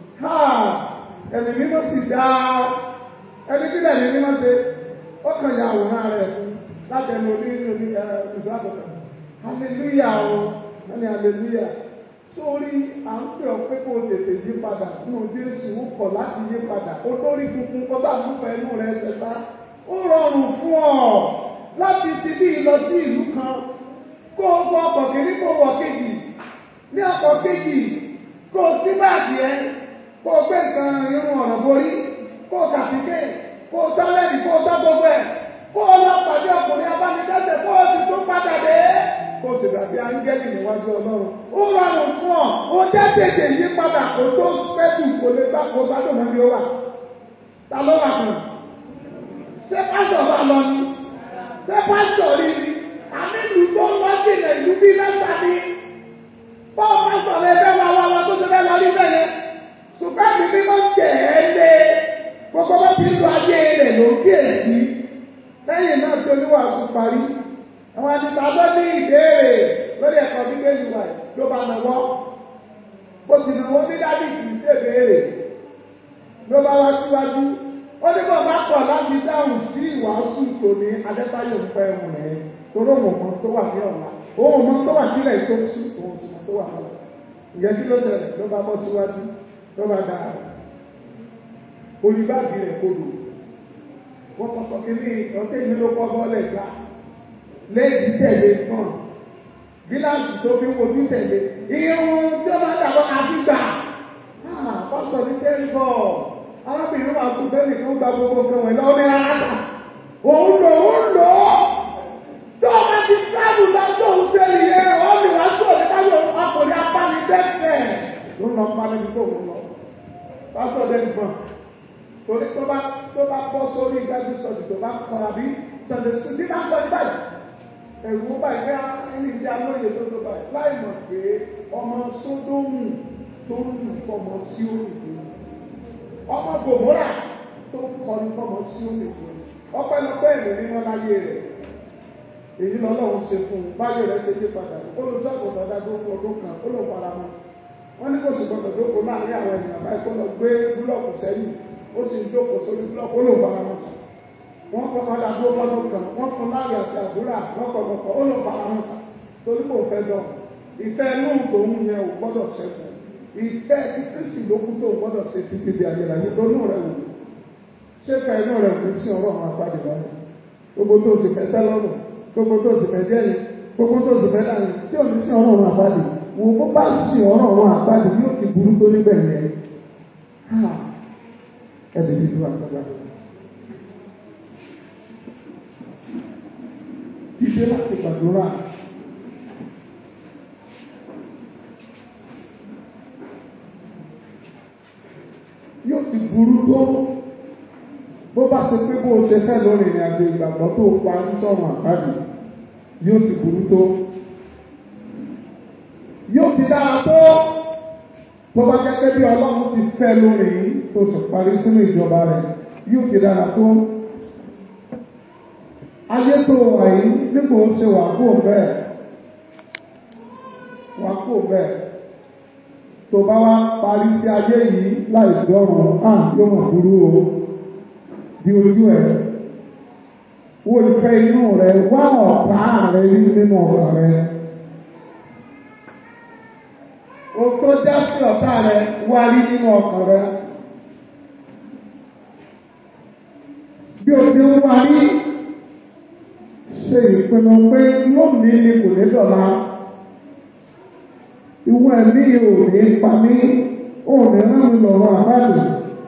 ẹ̀mí mímọ́ sì dá ẹni tí ẹ̀mí mímọ́ ṣe ó kàn ya àwòrán rẹ̀ fún láti ẹnu orí ní orí ìṣọ́ àbọ̀tà. hallelujah o wọ́n ní hallelujah sórí à ń pè ọ́ pé kó o tètè yí padà fún ojú èsì ó kọ̀ láti yí padà ó lórí funfun kó bá mú pẹ̀lú rẹ̀ ṣẹ̀ta ó rọrùn fún ọ láti ti bí lọ sí ìlú kan kó o gbọ́ ọkọ̀ kìíní kó o wọ̀ kejì ní ọkọ̀ kejì kó o sí báàgì ẹ kó o gbé nǹkan irun ọ̀nà borí kó o kàtíkè kó o tọ́lẹ́dì kó o tọ́ gbogbo ẹ̀ kó o lọ pàdé ọkùnrin abánidẹ́sẹ̀ kó o sì tún padà dé kó o sì dàbí áńgẹ́lì níwájú ọlọ́run ó rọrùn fún ọ ó jẹ́ tètè yí padà kó tó fẹ́tù kó lè gbà kó gbádùn mọ́ bí ó wà ta ló wà fún ṣé pásítọ̀ bá lọ ni ṣé pásítọ̀ rí ni àmì ìlú tó ń wá sí ilẹ̀ ìlú bí mẹ́ta ni bọ́ọ̀ pásítọ̀ lè fẹ́ wá wá wá tó ti fẹ́ lọ rí bẹ́ẹ̀ ṣùgbọ́n mi bí wọ́n tẹ̀ ẹ́ lé gbogbo bá ti ń lo ayé rẹ̀ ló kíyèsí lẹ́yìn náà tó níwà tún parí àwọn àtìsá ló ní ìbéèrè lórí ẹ̀kọ́ bíbélì wà ló bá nàwọ́ ó sì nàwọ́ ní dádì kì í ṣe béèrè ló bá wá síwájú ó ní bọ̀ bá pọ̀ láti dáhùn sí ìwàásù tòní adẹ́sáyò ń pẹ́ ẹ̀hún rẹ̀ torí òun mọ̀ tó wà ní ọ̀la òun mọ̀ tó wà sílẹ̀ tó sí òun sì tó wà lọ́la ìyẹn kí ló ṣẹlẹ̀ ló bá bọ́ síwájú ló bá dáa olùbáàgì rẹ̀ kodò wọ́n kọ́kọ́ kí ní ọ̀tẹ́ ìlú ló kọ́ bọ́ọ̀lẹ̀ gbà léèdì tẹ̀lé fún gíláàsì tó fi wojú tẹ̀lé irun tí ó máa dàbọ̀ àti gbà pásọ̀ ní tẹ́lifọ̀ arábìnrin wa tún bẹ́ẹ̀ nìkan gba gbogbo kan wẹ̀ lọ́wọ́ ní aráàlá òun lò ó lò ó tó o máa ti sáàbù lọ tó o ṣe nìyẹn ọ́ mi wá sí òní káyọ̀ ọkùnrin apánidẹ́sẹ̀ ló ń lọ pa níbi tó ń lọ pásọ̀ dẹ́nu fún torí tó bá tó bá bọ́ sórí ìgbàgbé sọ̀dì tó bá kọ́ àbí sọ̀dì tó bí bá ń kọ́ ní báyìí ẹ̀rù báyìí bí ẹni tí a lóye tó tó báyìí láì mọ̀ pé ọmọ sódómù tó ń lù fọmọ sí òyìnbó ọmọ gòmórà tó ń kọ́ ní fọmọ sí òyìnbó ọpẹ́lọpẹ́ ẹ̀rù ní wọn láyé rẹ̀ èyí lọ́lọ́run ṣe fún un báyọ̀ rẹ̀ ṣe dé padà olùsọ́kùn dada tó ń ọdún kan ó lò fara mọ́ wọ́n ní kò sì gbọdọ̀ tó kó láàrin àwọn ènìyàn báyìí kó lọ gbé búlọ̀kù sẹ́yìn ó sì ń jókòó sórí búlọ̀kù ó lò fara mọ́ sí wọ́n kọ́ padà tó lọ́dún kan wọ́n fún láàrin àti àbúrà lọ́kọ̀ọ̀kọ̀ ó lò fara mọ́ sí torí kò fẹ́ dọ̀ ìfẹ́ inú tòun yẹn ò gbọ́dọ̀ ṣẹ́kù ìfẹ́ tí kristi ló kú tó ò gbọ́dọ̀ ṣe títí di ayérayé lónú rẹ̀ wò ṣé ká inú rẹ̀ kò sí ọ̀rọ̀ àwọn apáde lọ́rùn gbogbo tó ti fẹ́ tẹ́ lọ́rùn gbogbo tó ti fẹ́ dẹ́yìn gbogbo tó ti fẹ́ dáhùn tí ò ní sí ọ̀rọ̀ àwọn apáde wò bó bá sí ọ̀rọ̀ àwọn apáde yóò ti burú tó níbẹ̀ yẹn ẹ̀dẹ̀ ti dúró àgbàgbà. Dídé láti gbàdúrà. Yóò ti burú tó bó bá ṣe pé bó ṣe fẹ́ lórí ìrìn àjò ìgbàgbọ́ tó pa ń sọ̀rọ̀ àgbàdì yóò ti burú tó. Yóò ti dára tó tó bá jẹ́ pé bí ọlọ́run ti fẹ́ lórí yìí tó sì parí sínú ìjọba rẹ̀ yóò ti dára tó. Ayé tó wà yìí nígbà ó ṣe wà kó bẹ́ẹ̀ wà kó bẹ́ẹ̀ tó bá wá parí sí ayé yìí láì dọ́rùn á yóò mọ̀ burú o bí ojú ẹ̀ wo ìfẹ́ inú rẹ wá ọ̀tá rẹ rí nínú ọ̀rọ̀ rẹ. o tó já sí ọ̀tá rẹ wá rí nínú ọkàn rẹ. bí o ti ń wá rí ṣe ìpinnu pé lónìí ni kò ní dọ̀la ìwọ ẹ̀mí ò ní pa mí ò ní rán mi lọ́rọ̀ àbáàdì.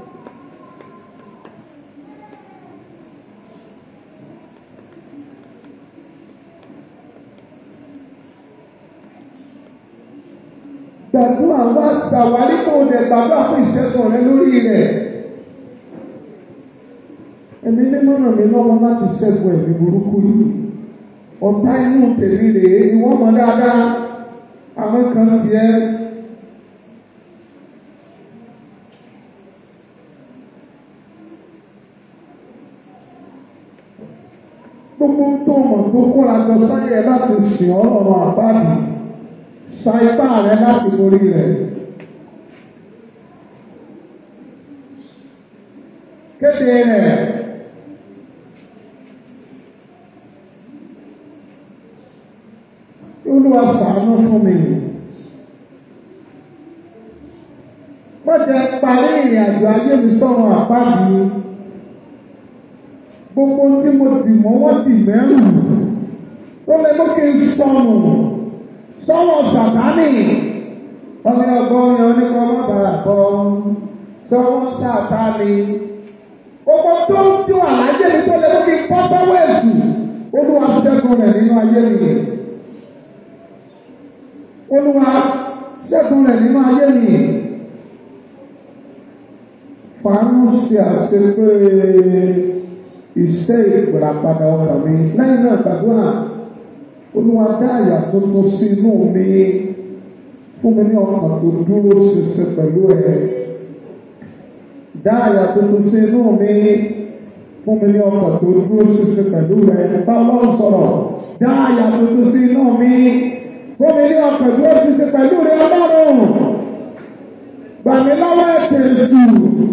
gbàdúrà wá ṣàwárí kó o dẹ̀ gbàgbà fún ìṣẹ́gun rẹ lórí rẹ̀. Ẹ̀mí mímọ́ ràn mí lọ́wọ́ láti ṣẹ́gun ẹ̀mí burúkú yìí. Ọ̀tá inú tèmi rèé ni wọ́n mọ̀ dáadáa. Àwọn kan tiẹ̀. Gbogbo tó mọ̀ tó kóra jọ sáyẹ̀ láti sìn ọ́ lọ́rọ̀ àbáàdì sa ipá rẹ láti borí rẹ̀. Kéde rẹ̀. Olúwa ṣàánú fún mi. Wọ́n jẹ parí ìrìn àjò ayé mi sọ̀rọ̀ àpáàdì. Gbogbo tí mo dì mọ́ wọ́n dì mẹ́rù. Ó lè mú kí n sọnù sọ́wọ́ sàtánì ọmọ ọgọ́rin oníkọ́ bàbá bọ́ sọ́wọ́ sàtánì gbogbo tó ń tí wà láyé mi tó lè mú kí pọ́ sọ́wọ́ èsù olúwa ṣẹ́gun rẹ̀ nínú ayé mi olúwa ṣẹ́gun rẹ̀ nínú ayé mi fàánù ṣe àṣepé iṣẹ́ ìpìlàpadà ọkàn mi lẹ́yìn náà gbàdúrà olúwa dá àyà tó tó sí inú mi fún mi ní ọkàn tó dúró ṣinṣin pẹ̀lú ẹ̀ dá àyà tó tó sí inú mi fún mi ní ọkàn tó dúró ṣinṣin pẹ̀lú ẹ̀ bá ọlọ́run sọ̀rọ̀ dá àyà tó tó sí inú mi fún mi ní ọkàn tó dúró ṣinṣin pẹ̀lú rẹ̀ ọlọ́run gbà mí lọ́wọ́ ẹ̀tẹ̀ èṣù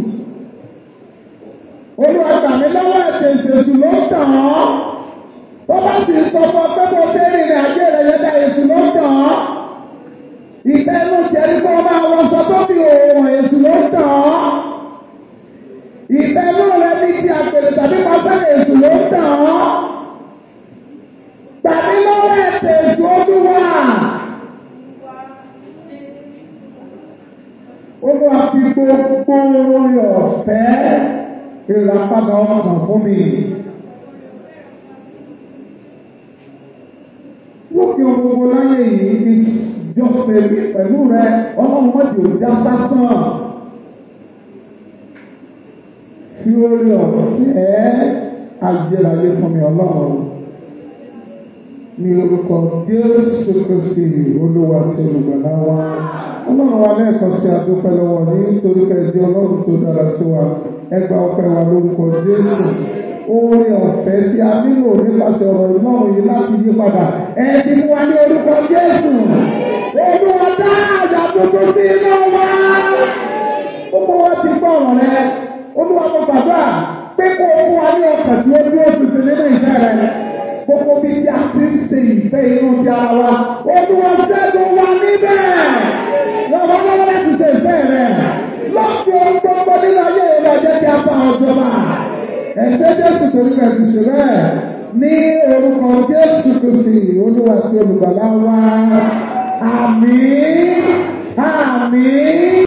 olúwa gbà mí lọ́wọ́ ẹ̀tẹ̀ èṣù ló ń tàn án tó bá sì sọ fún ọ pé mo dé rìnrìn àjò rẹ̀ yẹn dá èsù ló tàn án. Ìfẹ́ inú jẹ́rí kó máa wọ sọ tó fi òòrùn èsù ló tàn án. Ìfẹ́ inú rẹ̀ ní ti àpèrè tàbí pàṣẹ èsù ló tàn án. Tàbí lọ́wọ́ ẹ̀tẹ̀ èsù olúwa. Olúwa fi gbogbo orí ọ̀fẹ́ ìràpadà ọkàn fún mi. lókè gbogbo láyé yìí ní jọ́sẹ̀ pẹ̀lú rẹ ọlọ́run mọ́jì ò já sásán. Fi orí ọ̀fẹ́ àjẹràyé fún mi ọlọ́run. Ní orúkọ Jésù Kristi olúwa tí olùgbàlà wa. Ọlọ́run wa lẹ́ẹ̀kan sí adúpẹ́ lọ́wọ́ ní nítorí pé ẹjọ́ ọlọ́run tó dára sí wa. Ẹgbà ọpẹ́ wa lórúkọ Jésù oore ọ̀fẹ́ tí a nílò nípasẹ̀ ọ̀rọ̀ ìmọ̀ràn yìí láti yí padà. Ẹ ti mú wa ní orúkọ Jésù. Olúwa dá àjà tuntun sí iná wa. Gbogbo wa ti gbọ́ ọ̀rọ̀ rẹ. Olúwa mo gbàdúrà pé kó o fún wa ní ọkàn tí ó dúró tuntun nínú ìfẹ́ rẹ. Gbogbo bí tí a ti ń ṣe ìfẹ́ inú ti ara wa. Olúwa ṣẹ́gun wa níbẹ̀. Lọ́wọ́ lọ́wọ́ láti ṣe ìfẹ́ rẹ. Lọ́ọ̀kì ohun gbogbo nínú ayé rẹ̀ jẹ́ kí a bá ọjọ́ máa ẹ̀jẹ̀ jésù torí rẹ̀ ti ṣe bẹ́ẹ̀ ní orúkọ jésù kristi olúwa tí olùgbàlà wa àmín àmín.